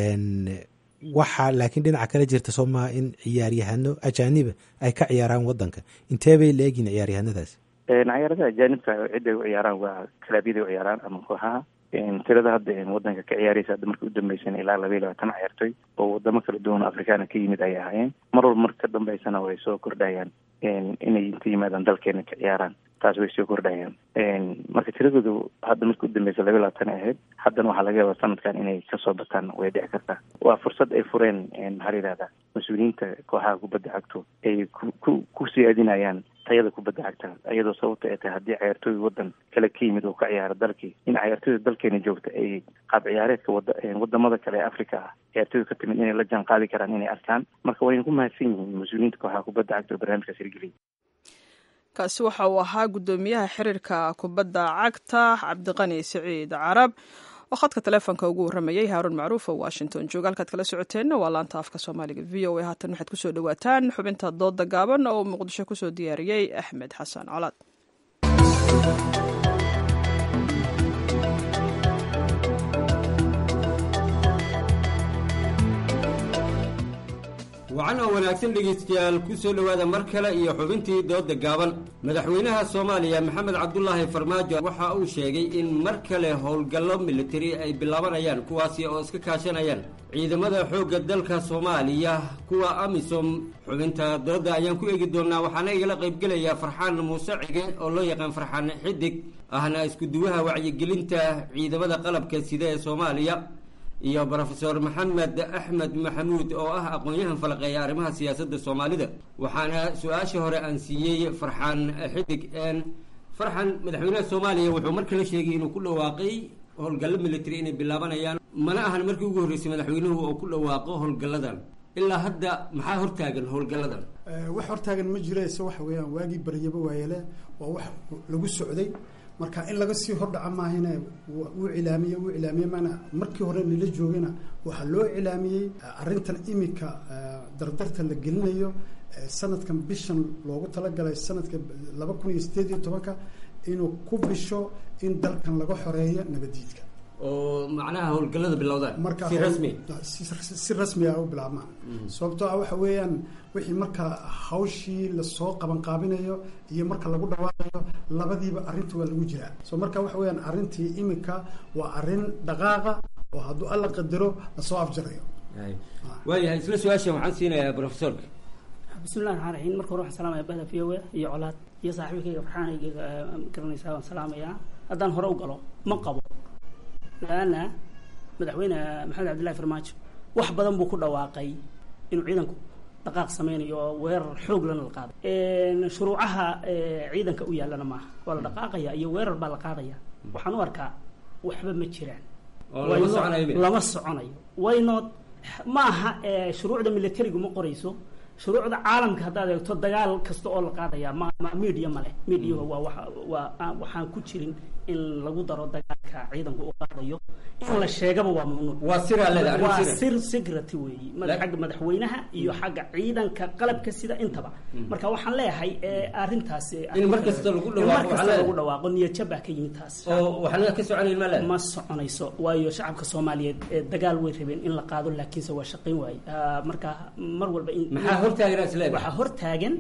waxaa laakiin dhinaca kale jirta soo maha in ciyaaryahano ajaaniba ay ka ciyaaraan wadanka intee bay la egyihin ciyaaryahanadaasi cayaaradaha ajaanibka cidday u ciyaaraan waa kalaabyada u ciyaaraan ama kooxaha tirada hadda wadanka ka ciyaaraysa hadda markii u dambeysana ilaa laba iyo labaatan ciyaartoy oo wadamo kala duwan oo afrikaana ka yimid ayay ahaayeen mar walba marka ka dambeysana way soo kordhayaan inay inta yimaadaan dalkeena ka ciyaaraan taas way soo kordhayaan marka tiradoodu hadda markii u dambeysa laba iyo labaatan ay ahayd haddana waxaa laga yaabaa sanadkan inay kasoo bataan way dhici kartaa waa fursad ay fureen maxaa la yihahdaa mas-uuliyiinta kooxaha kubadda cagto ay ku ku ku siyaadinayaan tayada kubadda cagta iyadoo sababta ay tahay haddii cayaartooy wadan kale ka yimid oo ka ciyaara dalkii in cayaartooyda dalkeena joogta ay qaab ciyaareedka wada wadamada kale ee africa ah ciyaartooyda ka timid inay la jaan qaadi karaan inay arkaan marka wayna ku mahadsan yihiin mas-uuliyiinta kooxaha kubadda cagta oo barnaamijkaas hirgeliyay kaasi waxa uu ahaa guddoomiyaha xiriirka kubadda cagta cabdiqani siciid carab oo khadka taleefonka ugu warramayay haaruun macruuf oo washington jooga halkaad kala socoteenna waa laanta afka soomaaliga v o a haatan waxaad kusoo dhawaataan xubinta dooda gaaban oo uu muqdisho kusoo diyaariyey axmed xasan colaad wacan oo wanaagsan dhegaystayaal ku soo dhowaada mar kale iyo xubintii dooda gaaban madaxweynaha soomaaliya maxamed cabdulaahi farmaajo waxa uu sheegay in mar kale howlgallo militari ay bilaabanayaan kuwaasi oo iska kaashanayaan ciidamada xoogga dalka soomaaliya kuwa amisom xubinta dooda ayaan ku eegi doonaa waxaana igala qaybgelayaa farxaan muuse cige oo loo yaqaan farxaan xidig ahna iskuduwaha wacyigelinta ciidamada qalabka sida ee soomaaliya iyo brofesor maxamed axmed maxamuud oo ah aqoon-yahan falaqeeya arrimaha siyaasadda soomaalida waxaana su-aasha hore aan siiyey farxaan xidig farxan madaxweynaha soomaaliya wuxuu mar kale sheegay inuu ku dhawaaqay howlgallo military inay bilaabanayaan mana ahan markii ugu horreysay madaxweynuhu oo ku dhawaaqo howlgalladan ilaa hadda maxaa hortaagan howlgalladan wax hortaagan ma jiro ise waxa weeyaan waagii baryaba waayele waa wax lagu socday marka in laga sii hordhaca maahine wuu cilaamiye wuu cilaamiye maana markii hore nila joogana waxaa loo cilaamiyey arrintan imika dardarta la gelinayo sanadkan bishan loogu talagalay sanadka laba kun iyo sideed iyo tobanka inuu ku bisho in dalkan laga xoreeyo nabadiidka oo macnaha howlgallada bilowdaan marka si rasmi si rasmi ah u bilaabmaan sababtoo ah waxa weeyaan wixii marka hawshii lasoo qabanqaabinayo iyo marka lagu dhawaaqayo labadiiba arrinta waa lagu jiraa so marka waxa weeyaan arrintii imika waa arrin dhaqaaqa oo hadduu alla qadaro lasoo afjarayo waayahay isla su-aashan waxaan siinayaa profesorka bismillahi raxmaan raxiim marka hore waxaan salaamaya bahda v o a iyo colaad iyo saaxiibkayga farxaanayga garanaysaa waan salaamayaa haddaan hore u galo ma qabo laana madaxweyne maxamed cabdillahi farmaajo wax badan buu ku dhawaaqay inuu ciidanku dhaqaaq sameynayo oo weerar xoog lana la qaaday shuruucaha ciidanka u yaallana maaha waa la dhaqaaqaya iyo weerar baa la qaadaya waxaan u arkaa waxba ma jiraan lama soconayo waynood ma aha shuruucda militarigu ma qorayso shuruucda caalamka haddaad eegto dagaal kasta oo la qaadaya ma ma media ma leh mediaha waa wa waa waxaan ku jirin in lagu daro dagaalka ciidanku u qaadayo in la sheegaba waa mamnuuc waa siraa leedahay arrin waa sira. sir security weeyi mada- xagga madaxweynaha iyo xagga ciidanka qalabka sida intaba marka waxaan leeyahay eh, arrintaas eh, In mar kasta lagu in dhawaaqo mar waxaa kasta leedahay. lagu dhawaaqo niyadjab baa ka yimid taas oo waxna ka soconayn ma leedahay ma soconayso waayo shacabka soomaaliyeed eh, dagaal way rabeen in la qaado laakiinse waa shaqayn waaye Ah, marka mar walba in Maxaa hortaagan aad is leedahay? waxaa hortaagan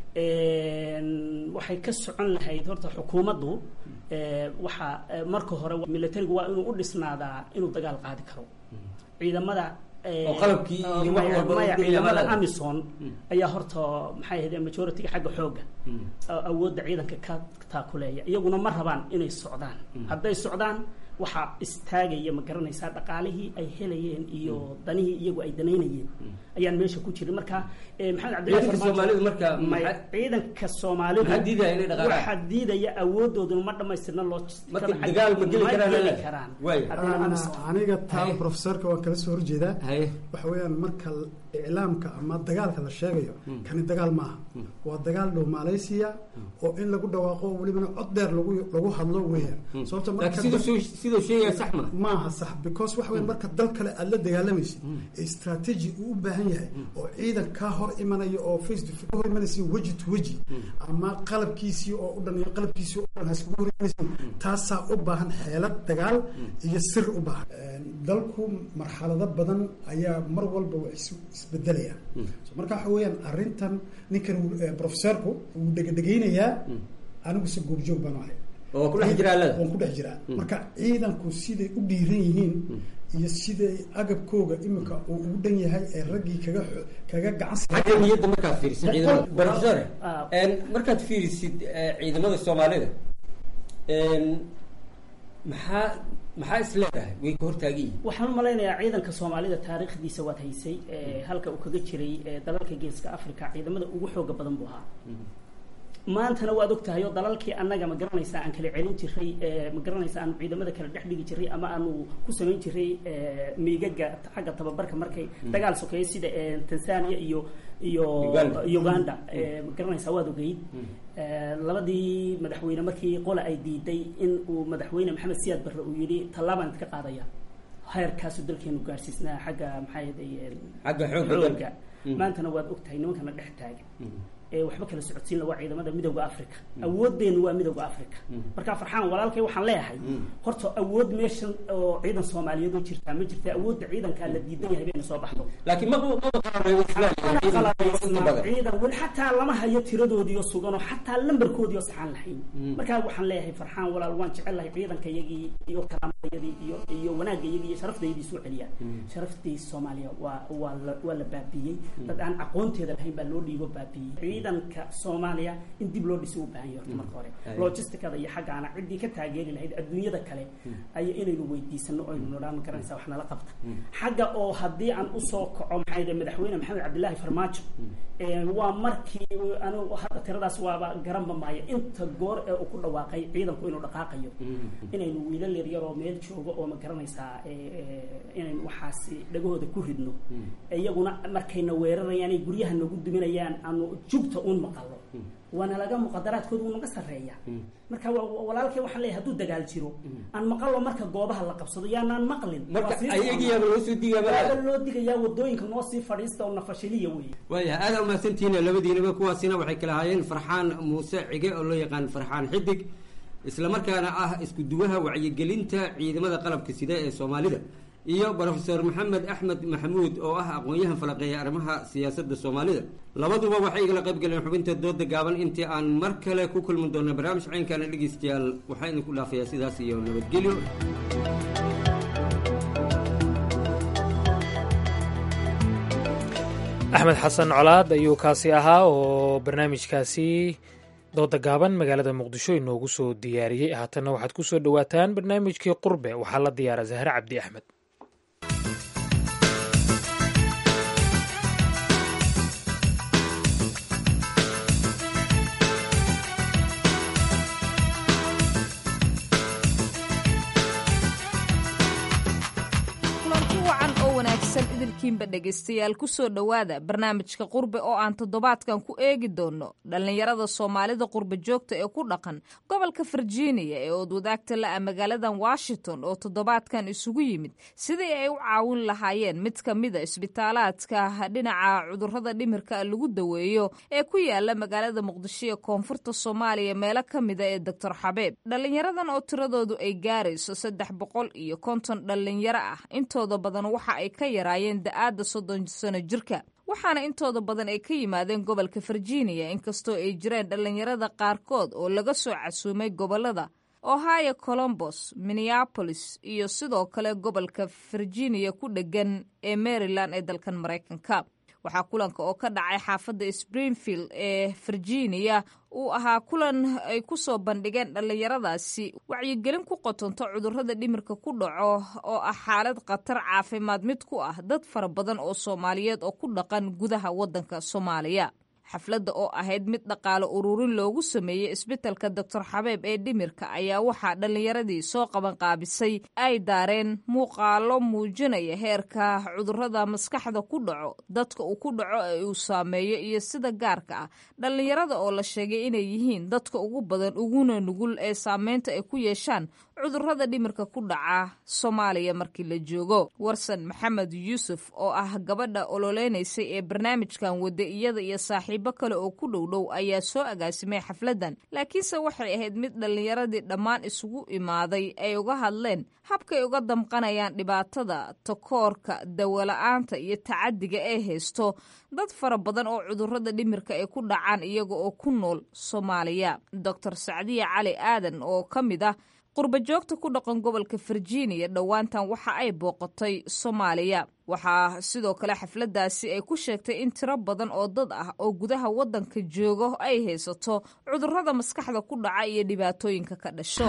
een, waxay ka socon lahayd horta xukuumaddu eh, waxaa eh, marka hore militarigu waa inuu u dhisnaadaa inuu dagaal qaadi karo ciidamada eh, Oo qalabkii iyo wax maya- walba u maya dhigaya ciidamada malada. amison ayaa horta maxay ahayd majority-ga xagga xoogga a- awoodda ciidanka ka taakuleeya iyaguna ma rabaan inay socdaan hadday socdaan waxaa istaagaya ma garanaysaa dhaqaalihii ay helayeen iyo danihii iyagu ay danaynayeen ayaan meesha ku jirin marka eh, maxamed cabdillahi Ciidanka Farmaajo- Soomaalidu marka may- maxaa- ciidanka soomaalidu maxaa diidaya inay dhaqaaqaan? waxaa diidaya awoodooduna ma dhamaystirna loo Marka dagaal ma geli karaan geli leedahay? karaan Waay. Haddayna Ana- amisom. aniga taa profesorka waan kala soo horjeedaa waxa weeyaan marka iclaamka ama dagaalka la sheegayo kani dagaal maaha waa dagaal dhow malaysia oo in lagu dhawaaqo welibana cod dheer lagu lagu hadlo weeyaan sababta marka laakiin siduu siduu sheegaya sax ma maaha sax because waxa weeye marka dal kale aad la dagaalamaysid ee strategy uu u baahan yahay oo ciidan kaa hor imanaya oo face to face ka hor imanaysa weji to weji ama qalabkiisii oo u dhan iyo qalabkiisii oo dhan haskugu hor imanaysa taasaa u baahan xeelad dagaal iyo sir u baahan dalku marxalado badan ayaa mar walba waa is isbedelaya So marka waxa weeyaan arrintan ninkan uu- eh, profesorku wuu dhegedhegeynayaa aniguse goobjoog baan ahay oo ku dhex jira allada waan ku dhex jiraa marka ciidanku siday u dhiiran yihiin iyo siday agabkooga imika uu ugu dhan yahay ee raggii kaga kaga gacan xagga niyadda markaad fiirisid ciidamada professor markaad fiirisid ciidamada soomaalida maxaa maxaa is leedahay way ka hortaagan yihin waxaan u malaynayaa ciidanka soomaalida taariikhdiisa waad haysay halka uu kaga jiray dalalka geeska africa ciidamada ugu xooga badan buu ahaa maantana waad og tahay oo dalalkii annaga ma garanaysaa aan kala celin jiray ma garanaysaa aanu ciidamada kala dhex dhigi jiray ama aanu ku samayn jiray miigaga xagga tababarka markay dagaal sokeeyo sida tanzania iyo iyo uganda ma garanaysaa waad ogeyd labadii madaxweyne markii qola ay diiday in uu madaxweyne maxamed siyaad barre uu yidhi tallaabaan idka qaadaya heerkaasu dalkeenu gaarsiisnaa xagga maxaa xagga xoogga maantana waad og tahay nimankana dhex taagan waxba kala socodsiin la waa ciidamada midowda africa awoodeenu waa midowda africa marka farxaan walaalkay waxaan leeyahay horta awood meeshan oo ciidan soomaaliyeed oo jirtaa ma jirta awoodda ciidankaa la diidan yahay bayna soo baxdo laakiin ciidan weli xataa lama hayo tiradoodiio suganoo xataa lambarkoodiio saxaan lahayn markaa waxaan leeyahay farxaan walaal waan jecelahay ciidanka iyagii iyo karaamadayadii iyo iyo wanaagga iyagii iyo sharaftayadii soo celiyaa sharaftii soomaaliya waa waa la waa la baabiiyey dad aan aqoonteeda lahayn baa loo dhiibo baabiiyey ciidanka soomaaliya in dib loo dhisi u baahan yahay horta marka hore logisticada iyo xaggaana ciddii ka taageeri lahayd adduunyada kale ay inaynu weydiisano aynu nodhaan garanaysaa wax nala qabta xagga oo haddii aan usoo kaco maxay de madaxweyne maxamed cabdillaahi farmaajo waa markii anigu hadda tiradaas waaba garanba maayo inta goor ee uu ku dhawaaqay ciidanku inuu dhaqaaqayo inaynu wiilal yaryaroo meel joogo oo ma garanaysaa inaynu waxaasi dhagahooda ku ridno iyaguna markayna weerarayaan ay guryaha nagu duminayaan aanu jugta uun maqalo waana laga muqadaraadkooda uu naga sarreeya marka walaalkay waxaan leeyahay hadduu dagaal jiro aan maqalo marka goobaha la qabsado yaanaan maqlin marka ayagiyaaba loo soo digaaba loo digayaa wadooyinka noo sii fadhiista oo nafashiliya wey waayahay aada umahadsantihiin labadiinaba kuwaasina waxay kala haayeen farxaan muuse cige oo loo yaqaan farxaan xidig isla markaana ah isku duwaha wacyigelinta ciidamada qalabka sida ee soomaalida iyo brofesor maxamed axmed maxamuud oo ah aqoon-yahan falaqeeya arrimaha siyaasadda soomaalida labaduba waxay igala qayb galeen xubinta dooda gaaban intii aan mar kale ku kulmi doona barnaamij caynkaana dhegeystayaal waxaa idinku dhaafayaa sidaas iyo nabadgelyo axmed xasan colaad ayuu kaasi ahaa oo barnaamijkaasi dooda gaaban magaalada muqdisho inoogu soo diyaariyey haatanna waxaad ku soo dhowaataan barnaamijkii qurbe waxaa la diyaara zahre cabdi axmed idilkiinba dhegaystayaal kusoo dhowaada barnaamijka qurbe oo aan toddobaadkan ku eegi doono dhallinyarada soomaalida qurbe joogta ee ku dhaqan gobolka virginia ee oodwadaagta la-a magaaladan washington oo toddobaadkan isugu yimid sidii ay u caawin lahaayeen mid ka mida isbitaalaadka dhinaca cudurrada dhimirka lagu daweeyo ee ku yaala magaalada muqdisho ee koonfurta soomaaliya meelo ka mida ee doctor xabeeb dhallinyaradan oo tiradoodu ay gaarayso saddex boqol iyo konton dhallinyaro ah intooda badan waxa ay ka yaraayeen da-aadda soddon sano jirka waxaana intooda badan ay ka yimaadeen gobolka virginia inkastoo ay jireen dhallinyarada qaarkood oo laga soo casuumay gobolada ohio colombos minneapolis iyo sidoo kale gobolka virginia ku dheggan ee maryland ee dalkan maraykanka waxaa kulanka oo ka dhacay xaafadda springfield ee virginia uu ahaa kulan ay ku soo bandhigeen dhallinyaradaasi wacyigelin ku qotonto cudurrada dhimirka ku dhaco oo ah xaalad khatar caafimaad mid ku ah dad fara badan oo soomaaliyeed oo ku dhaqan gudaha waddanka soomaaliya xafladda oo ahayd mid dhaqaale ururin loogu sameeyey isbitalka doctor xabeeb ee dhimirka ayaa waxaa dhallinyaradii soo qabanqaabisay ay daareen muuqaalo muujinaya heerka cudurrada maskaxda ku dhaco dadka uu ku dhaco ee uu saameeyo iyo sida gaarka ah dhallinyarada oo la sheegay inay yihiin dadka ugu badan uguna nugul ee saameynta ay ku yeeshaan cudurrada dhimirka ku dhaca soomaaliya markii la joogo warsan maxamed yuusuf oo ah gabadha ololeynaysay ee barnaamijkan wada iyada iyo saaxiib saaxiibo kale oo ku dhow dhow ayaa soo agaasimay xafladdan laakiinse waxay ahayd mid dhallinyaradii dhammaan isugu imaaday ay uga hadleen habkay uga damqanayaan dhibaatada takoorka dawola'aanta iyo tacadiga ee haysto dad fara badan oo cudurrada dhimirka ay ku dhacaan iyaga oo ku nool soomaaliya doctor sacdiya cali aadan oo ka mid ah qurba joogta ku dhaqan gobolka virginia dhowaantan waxa ay booqatay soomaaliya waxaa sidoo kale xafladdaasi ay ku sheegtay in tiro badan oo dad ah oo gudaha waddanka joogo ay haysato cudurrada maskaxda ku dhaca iyo dhibaatooyinka ka dhasho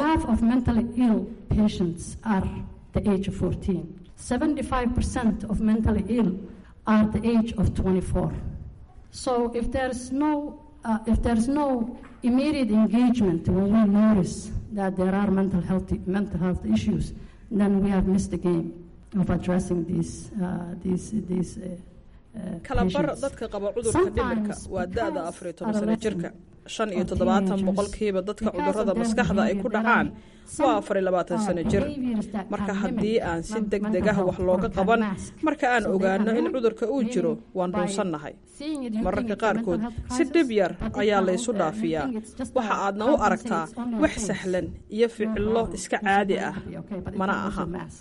Uh, if there's no immediate engagement when we notice that there are mental health mental health issues, then we have missed the game of addressing these uh, these these. Uh, kalabar dadka qaba cudurka dhimirka waa da-da afar iyo toban sano jirka shan iyo toddobaatan boqolkiiba dadka cudurrada maskaxda ay ku dhacaan waa afar iyo labaatan sano jir marka haddii aan si deg deg ah wax looga qaban marka aan ogaano in cudurka uu jiro waan dhuunsannahay mararka qaarkood si dhib yar ayaa laysu dhaafiyaa waxa aadna u aragtaa wax sahlan iyo ficillo iska caadi ah mana aha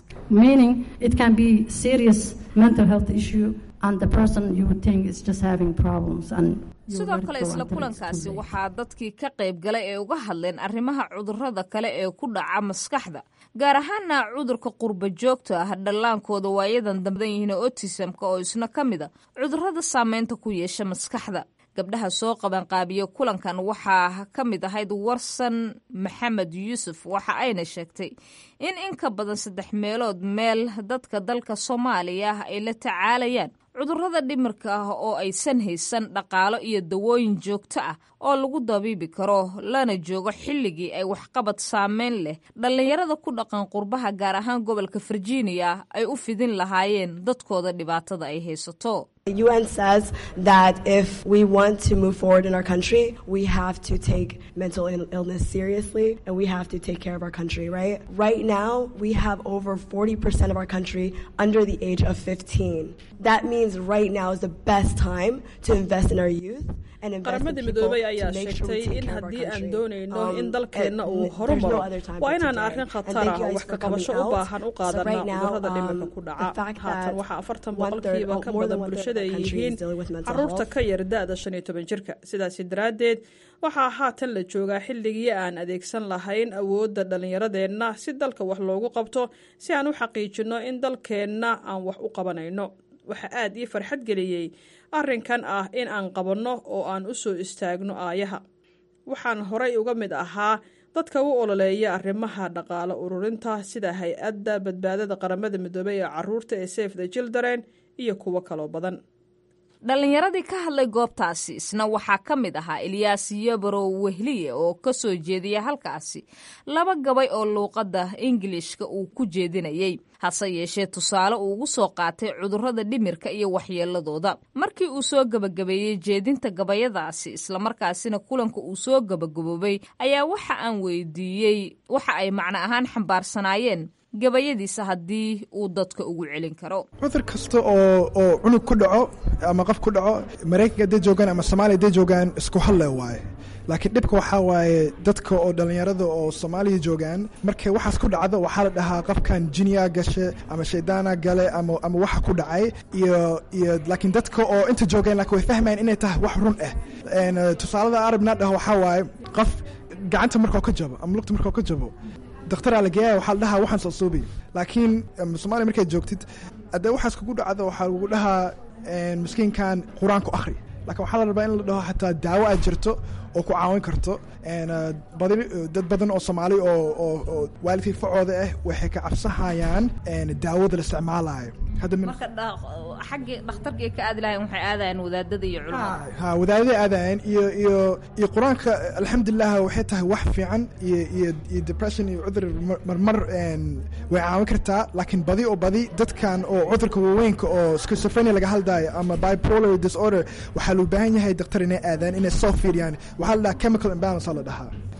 sidoo kale isla kulankaasi waxaa dadkii ka qayb galay ee uga hadleen arrimaha cudurrada kale ee ku dhaca maskaxda gaar ahaana cudurka qurba joogta ah dhallaankooda waayadan dambadan yihiin otisamka oo isna ka mid a cudurrada saameynta ku yeesha maskaxda gabdhaha soo qabanqaabiya kulankan waxaa ka mid ahayd warsan maxamed yuusuf waxa ayna sheegtay in in ka badan saddex meelood meel dadka dalka soomaaliya ay la tacaalayaan cudurrada dhimirka ah oo aysan haysan dhaqaalo iyo dawooyin joogto ah oo lagu dabiibi karo lana joogo xilligii ay waxqabad saameyn leh dhallinyarada ku dhaqan qurbaha gaar ahaan gobolka virginia ay u fidin lahaayeen dadkooda dhibaatada ay haysato The UN says that if we want to move forward in our country, we have to take mental Ill- illness seriously and we have to take care of our country, right? Right now, we have over 40% of our country under the age of 15. That means right now is the best time to invest in our youth. and invest in qaramada people midoobay to ayaa make sure we sheegtay take in care of our haddii aan country. doonayno Um, in dalkeenna and uu there's no horumaro other time waa but inaan today. arrin And khatar thank ah you oo guys wax for ka qabasho coming u out. baahan u So qaadanaa right now, cudurrada dhimirka um, ku the dhaca fact haatan that waxaa afartan one third- boqolkiiba oh, ka more badan than one third bulshada of ay the country is yihiin dealing with mental caruurta health. ka yar da-da shan iyo toban jirka sidaasi daraaddeed waxaa haatan la joogaa xilligii aan adeegsan lahayn awoodda dhallinyaradeenna si dalka wax loogu qabto si aan u xaqiijinno in dalkeenna aan wax u qabanayno waxaa aad ii farxad geliyey arrinkan ah in aan qabanno oo aan u soo istaagno aayaha waxaan horay uga mid ahaa dadka u ololeeya arrimaha dhaqaale ururinta sida hay-adda badbaadada qaramada midoobey ee caruurta ee safe the children iyo kuwo kaloo badan dhallinyaradii ka hadlay goobtaasi isna waxaa ka mid ahaa ilyaas yabarow wehliye oo ka soo jeediya halkaasi laba gabay oo luuqadda ingilishka uu ku jeedinayey hase yeeshee tusaale uu ugu soo qaatay cudurrada dhimirka iyo waxyeeladooda markii uu soo gebagabeeyey jeedinta gabayadaasi islamarkaasina kulanka uu soo gebagaboobay ayaa waxa aan weydiiyey waxa ay macno ahaan xambaarsanaayeen gabayadiisa haddii uu dadka ugu celin karo cudur kasta oo oo cunug ku dhaco ama qof ku dhaco maraykanka hadday joogaan ama soomaaliya hadday joogaan isku halle waaye laakiin dhibka waxaa waaye dadka oo dhallinyarada oo soomaaliya joogaan markay waxaas ku dhacdo waxaa la dhahaa qofkan jiniyaa gashe ama shaydaana gale ama ama waxa ku dhacay iyo iyo laakiin dadka oo inta joogaan laakiin way fahmayaan inay tahay wax run ah En, eh, tusaalada arabna dhaho waxaa waaye qof gacanta markoo ka jabo ama lugta markoo ka jabo dakhtaraa la geeya waxaa la dhahaa waxaan soo suubi laakiin em, soomaaliya markaad joogtid haddee waxaas kugu dhacdo waxaa lagu dhahaa en, miskiinkan qur-aanku akhri laakiin waxaa la rabaa in la dhaho xataa daawo aad jirto oo ku caawin karto En, eh, badi dad badan oo soomaali oo oo oo waalidkii facooda ah waxay ka cabsahayaan en, daawada la isticmaalayo hadda min- marka dha- xaggii dhakhtarkii ka aadi lahayn waxay aadayaan wadaadada iyo culimada ha wadaadada aadayan iyo iyo iyo qur-aanka alxamdulilah waxay tahay wax fiican iyo iyo iyo depression iyo cudur mar- marmar en, way caawin kartaa laakiin badi oo badi dadkan oo cudurka waaweynka oo schizophrenia laga hadlaayo ama bipolar disorder waxaa loo baahan yahay daktar inay aadaan inay soo fiiriyaan waxaa la dhahaa chemical imbalance aa la dhahaa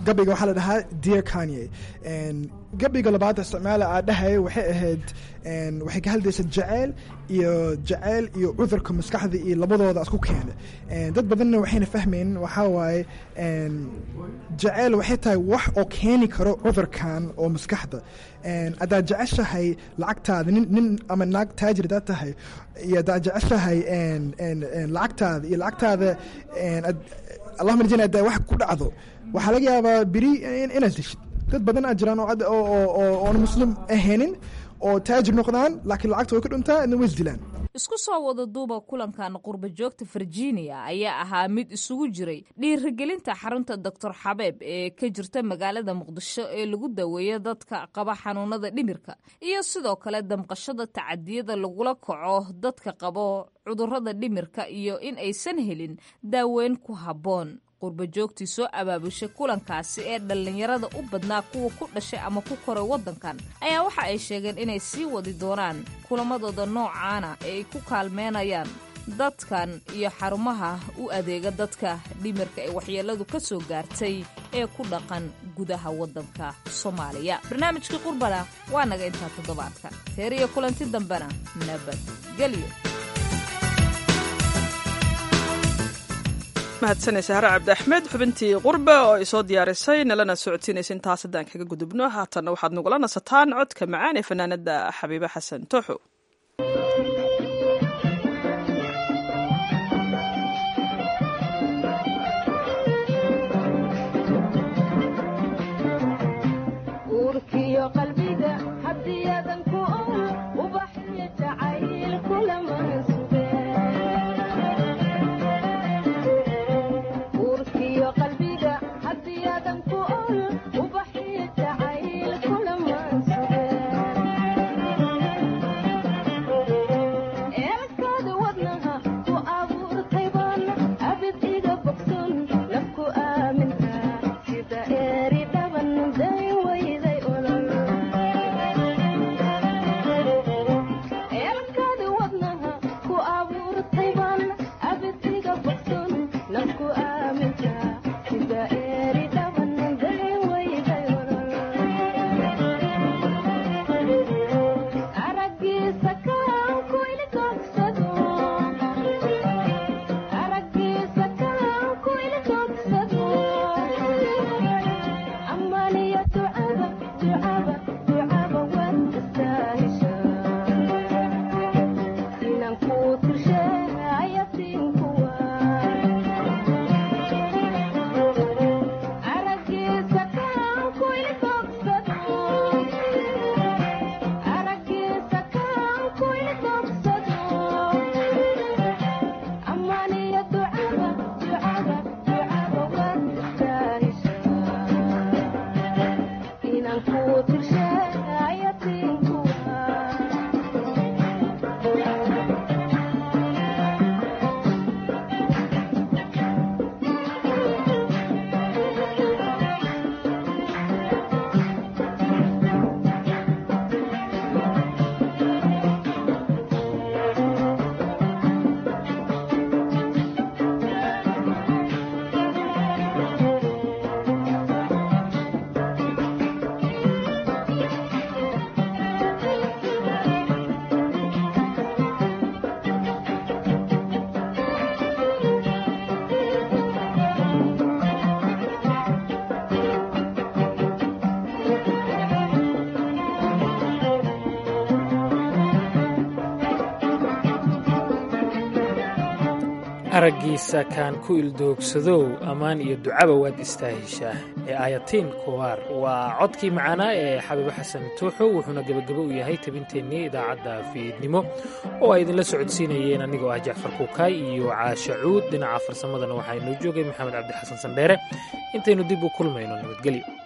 gabayga waxaa la dhahaa dear kanye gabayga labaad isticmaala aa dhahaya waxay ahayd waxay ka hadlaysa jaceyl iyo jaceyl iyo cudurka maskaxda iyo labadooda isku keena dad badanna waxayna fahmayn waxaa waaye jaceyl waxay tahay wax oo keeni karo cudurkan oo maskaxda haddaad jeceshahay lacagtaada nin nin ama naag taajir hadaad tahay iyo haddaad jeceshahay lacagtaada iyo lacagtaada allahuma rajayna haddaa wax ku dhacdo waxaa laga yaabaa beri inaad deshid dad badan aa jiraan oo oon muslim ahaynin oo taajir noqdaan laakiin lacagta way ka dhuntaa idna way isdilaan isku soo wada duuba kulankan qurba joogta virginia ayaa ahaa mid isugu jiray dhiirigelinta xarunta doctor xabeeb ee ka jirta magaalada muqdisho ee lagu daweeyo dadka qaba xanuunada dhimirka iyo sidoo kale damqashada tacadiyada lagula kaco dadka qabo cudurrada dhimirka iyo in aysan helin daaweyn ku habboon qurba joogtii soo abaabushay kulankaasi ee dhallinyarada u badnaa kuwa ku dhashay ama ku koray waddankan ayaa waxa ay sheegeen inay sii wadi doonaan kulamadooda noocaana ee ay ku kaalmeynayaan dadkan iyo xarumaha u adeega dadka dhimirka ee waxyeelladu ka soo gaartay ee ku dhaqan gudaha waddanka soomaaliya barnaamijkii qurbana waa naga intaa toddobaadka teer iyo kulanti dambena nabadgelyo mahadsanaysa hare cabdi axmed xubintii qurbe oo ay soo diyaarisay nalana socodsiinaysa intaas haddaan kaga gudubno haatanna waxaad nagula nasataan codka macaan ee fanaanada xabiibe xasan tooxo araggiisa kaan ku ildoogsadow ammaan iyo ducaba waad istaahishaa ee aayatiin kuwaar waa codkii macaanaa ee xabiibo xasan tuuxo wuxuuna gebagabo u yahay tabinteennii idaacadda fiidnimo oo ay idinla socodsiinayeen anigoo ah jacfar kuukaay iyo caasha cuud dhinaca farsamadana waxaa inoo joogay maxamed cabdi xasan sandheere intaynu dib u kulmayno nabadgelyo